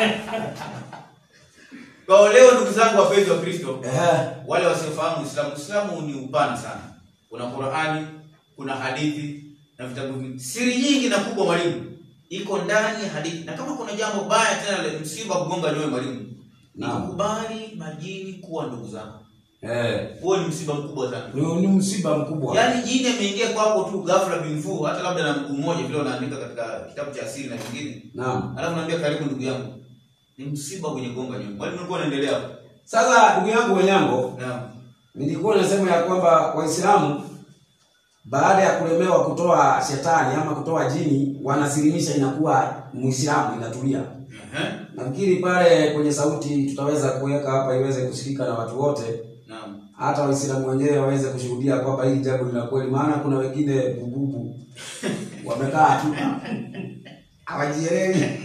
kwa leo ndugu zangu wapenzi wa Kristo Eh, wale wasiofahamu Uislamu, Uislamu ni upana sana. Kuna Qur'ani, kuna hadithi na vitabu vingi. Siri nyingi na kubwa mwalimu iko ndani ya hadithi. Na kama kuna jambo baya tena la msiba kugonga nyoyo mwalimu, ni Naam. kubali majini kuwa ndugu zako. eh. Huo ni msiba mkubwa sana. Ni, ni msiba mkubwa. Yaani jini ameingia kwako tu ghafla bin fu, hata labda na mguu mmoja vile wanaandika katika kitabu cha asili na vingine. Naam. Alafu naambia karibu ndugu yangu. Ni msiba kwenye gonga nyoyo. Mwalimu ulikuwa unaendelea hapo. Sasa ndugu yangu Wenyango, Naam. nilikuwa nasema ya kwamba Waislamu baada ya kulemewa kutoa shetani ama kutoa jini wanasilimisha, inakuwa Muislamu inatulia. Ehe. Nafikiri pale kwenye sauti tutaweza kuweka hapa iweze kusikika na watu wote, Naam. hata Waislamu wenyewe waweze kushuhudia kwamba hili jambo ni la kweli, maana kuna wengine bububu wamekaa tu hawajielewi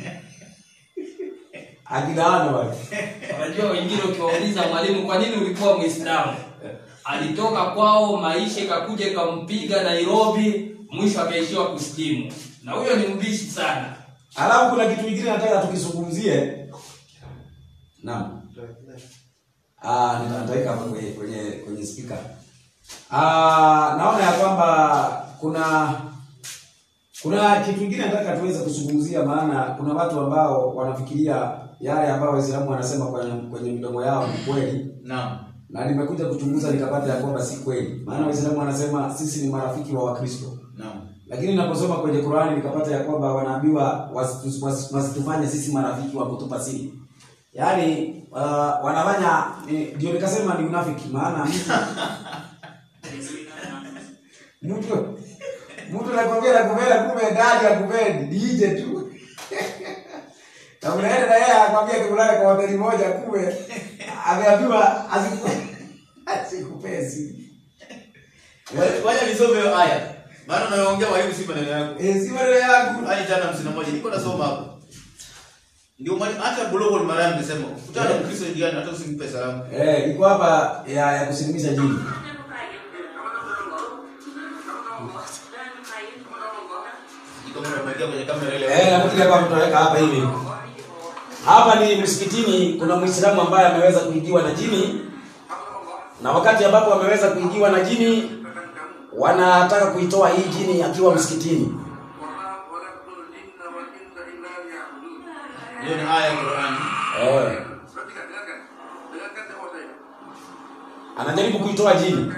akilaana wale Unajua wengine ukiwauliza mwalimu, kwa nini ulikuwa Muislamu? Alitoka kwao, maisha ikakuja ikampiga Nairobi, mwisho akaishiwa kusilimu, na huyo ni mbishi sana. Alafu kuna kitu kingine nataka tukizungumzie. Naam. Ah, nitaweka hapa kwenye kwenye kwenye speaker. Ah, naona ya kwamba kuna kuna kitu kingine nataka tuweze kuzungumzia, maana kuna watu ambao wanafikiria yale ambayo Waislamu wanasema kwenye, kwenye midomo yao ni kweli, Naam. na nimekuja kuchunguza nikapata ya kwamba si kweli, maana Waislamu wanasema sisi ni marafiki wa Wakristo Naam. lakini naposoma kwenye Qur'ani nikapata ya kwamba wanaambiwa wasitu- wasi- wasitufanye sisi marafiki wa kutupa siri. Yaani uh, wanafanya ni- ndio nikasema ni unafiki maana mtu mtu mtu nakwambia nakupenda kumbe ndani ya kupendi DJ tu. Na unaenda na yeye akwambia tukulale kwa hoteli moja kumbe ameambiwa asiku asikupee siri. Wacha nisome hiyo aya. Maana unaongea mwalimu si maneno yako. Eh, si maneno yangu. Aya tano hamsini na moja niko nasoma hapo. Ndio mwalimu hata Bulughul Maram nimesema ukutana na Mkristo jirani hata usimpe salamu. Eh, iko hapa ya, ya kusilimisha jini. Kama unamwekea kwenye kamera ile. Eh, nafikiri hapa tutaweka hapa hivi. Hapa ni msikitini, kuna Muislamu ambaye ameweza kuingiwa na jini, na wakati ambapo ameweza kuingiwa na jini, wanataka kuitoa hii jini akiwa msikitini. Hiyo ni aya ya Qur'an. Eh, anajaribu kuitoa jini.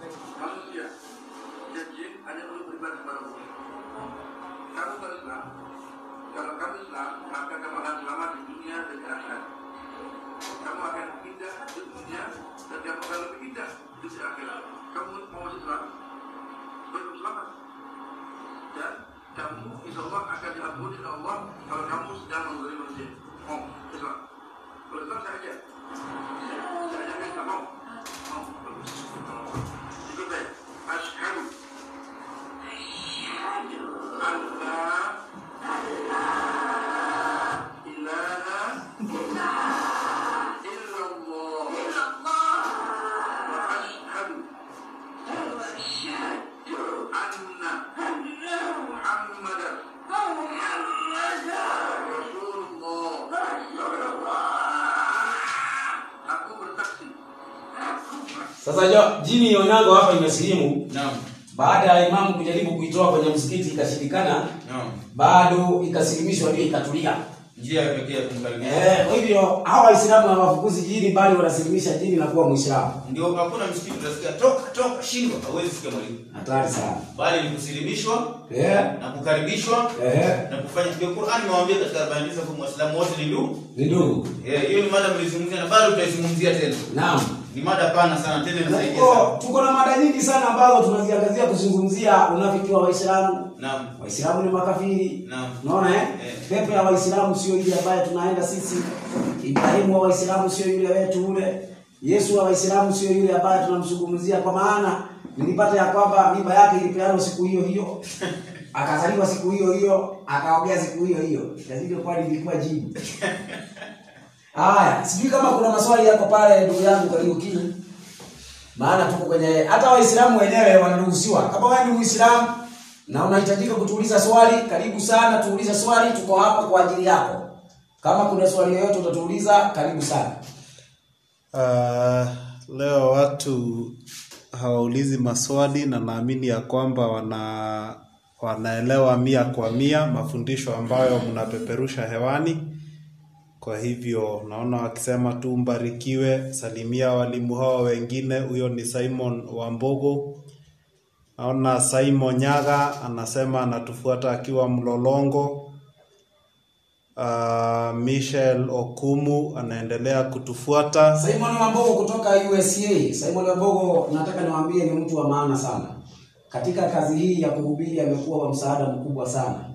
kamu insya Allah akan diampuni oleh Allah kalau kamu sedang memberi manusia. Oh, Islam. Kalau Islam saya aja. Saya aja kan tak mau. Mau. Bagus. Ikut saya. Ashhadu. Alla ilaha illallah. Wa ashhadu anna Muhammadan Rasulullah. Aku bersaksi Sasa jo, jini Onyango hapa imesilimu Naam. baada ya imamu kujaribu kuitoa kwenye msikiti ikashindikana, Naam. bado ikasilimishwa, ndio ikatulia. Njia ya pekee ya kumkaribisha. Eh, kwa hivyo hawa Waislamu hawafukuzi jini, bali wanasilimisha jini na kuwa Muislamu. Ndio hakuna msikiti utasikia toka toka shindwa hauwezi sikia mwalimu. Hatari sana. Bali ni kusilimishwa Eh, na kukaribishwa eh, na kufanya ndio Qur'an imewaambia katika habari hizo kwa Waislamu wote ni ndugu. ni ndugu. Eh, hiyo ni mada mlizungumzia na bado tutaizungumzia tena. Naam. Ni mada pana sana tena Na inasaidia tuko sana. tuko na mada nyingi sana ambazo tunaziangazia kuzungumzia unafiki wa Waislamu. Naam. Waislamu ni makafiri. Naam. Unaona eh? Eh. Pepo ya Waislamu sio ile ambayo tunaenda sisi. Ibrahimu wa Waislamu sio yule wetu ule. Yesu wa Waislamu sio yule ambaye tunamzungumzia kwa maana nilipata ya kwamba mimba yake ilipeanwa siku hiyo hiyo. Akazaliwa siku hiyo hiyo, akaogea siku hiyo hiyo. Ikazidi kwani ilikuwa jibu. Haya, sijui kama kuna maswali yako pale ndugu yangu karibu kini. Maana tuko kwenye hata Waislamu wenyewe wanaruhusiwa. Kama wewe ni Muislamu na unahitajika kutuuliza swali, karibu sana tuulize swali, tuko hapa kwa ajili yako. Kama kuna swali yoyote utatuuliza, karibu sana. Uh, leo watu hawaulizi maswali na naamini ya kwamba wana wanaelewa mia kwa mia mafundisho ambayo mnapeperusha hewani. Kwa hivyo naona wakisema tu mbarikiwe, salimia walimu hao wengine. Huyo ni Simon Wambogo. Naona Simon Nyaga anasema anatufuata akiwa Mlolongo. Uh, Michel Okumu anaendelea kutufuata. Simon Wambogo kutoka USA. Simon Wambogo nataka niwaambie ni mtu wa maana sana. Katika kazi hii ya kuhubiri amekuwa wa msaada mkubwa sana.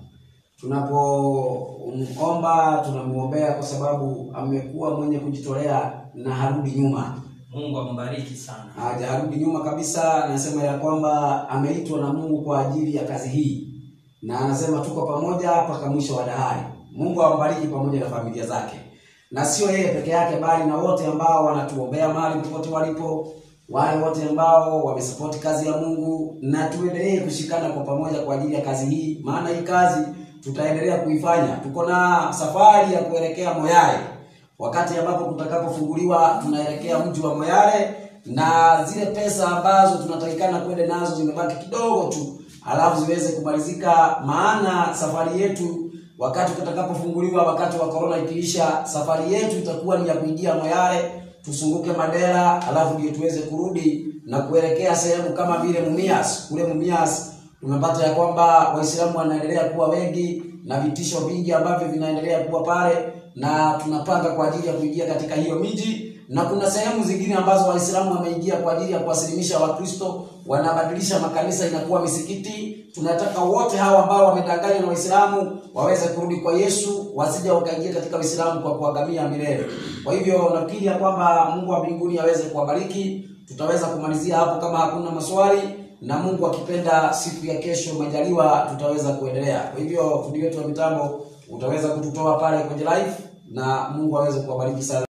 Tunapomomba tunamuombea kwa sababu amekuwa mwenye kujitolea na harudi nyuma. Mungu ambariki sana. hajarudi nyuma kabisa. Anasema ya kwamba ameitwa na Mungu kwa ajili ya kazi hii, na anasema tuko pamoja mpaka mwisho wa dahari. Mungu ambariki pamoja na familia zake, na sio yeye peke yake, bali na wote ambao wanatuombea mahali popote walipo, wale wote ambao wamesapoti kazi ya Mungu, na tuendelee kushikana kwa pamoja kwa ajili ya kazi hii, maana hii kazi tutaendelea kuifanya. Tuko na safari ya kuelekea Moyale wakati ambapo tutakapofunguliwa tunaelekea mji wa Moyale na zile pesa ambazo tunatakikana kwenda nazo zimebaki kidogo tu, alafu ziweze kumalizika, maana safari yetu wakati tutakapofunguliwa, wakati wa corona ikiisha, safari yetu itakuwa ni ya kuingia Moyale, tusunguke Mandera, alafu ndio tuweze kurudi na kuelekea sehemu kama vile Mumias. Kule Mumias tumepata ya kwamba Waislamu wanaendelea kuwa wengi na vitisho vingi ambavyo vinaendelea kuwa pale, na tunapanga kwa ajili ya kuingia katika hiyo miji, na kuna sehemu zingine ambazo Waislamu wameingia kwa ajili ya kuwasilimisha Wakristo, wanabadilisha makanisa inakuwa misikiti. Tunataka wote hawa ambao wamedanganywa na Waislamu waweze kurudi kwa Yesu, wasije wakaingia katika Uislamu kwa kuangamia milele. Kwa hivyo nafikiri ya kwamba Mungu wa mbinguni aweze kuwabariki. Tutaweza kumalizia hapo kama hakuna maswali na Mungu akipenda siku ya kesho majaliwa tutaweza kuendelea. Kwa hivyo fundi wetu wa mitambo utaweza kututoa pale kwenye live na Mungu aweze kuwabariki sana.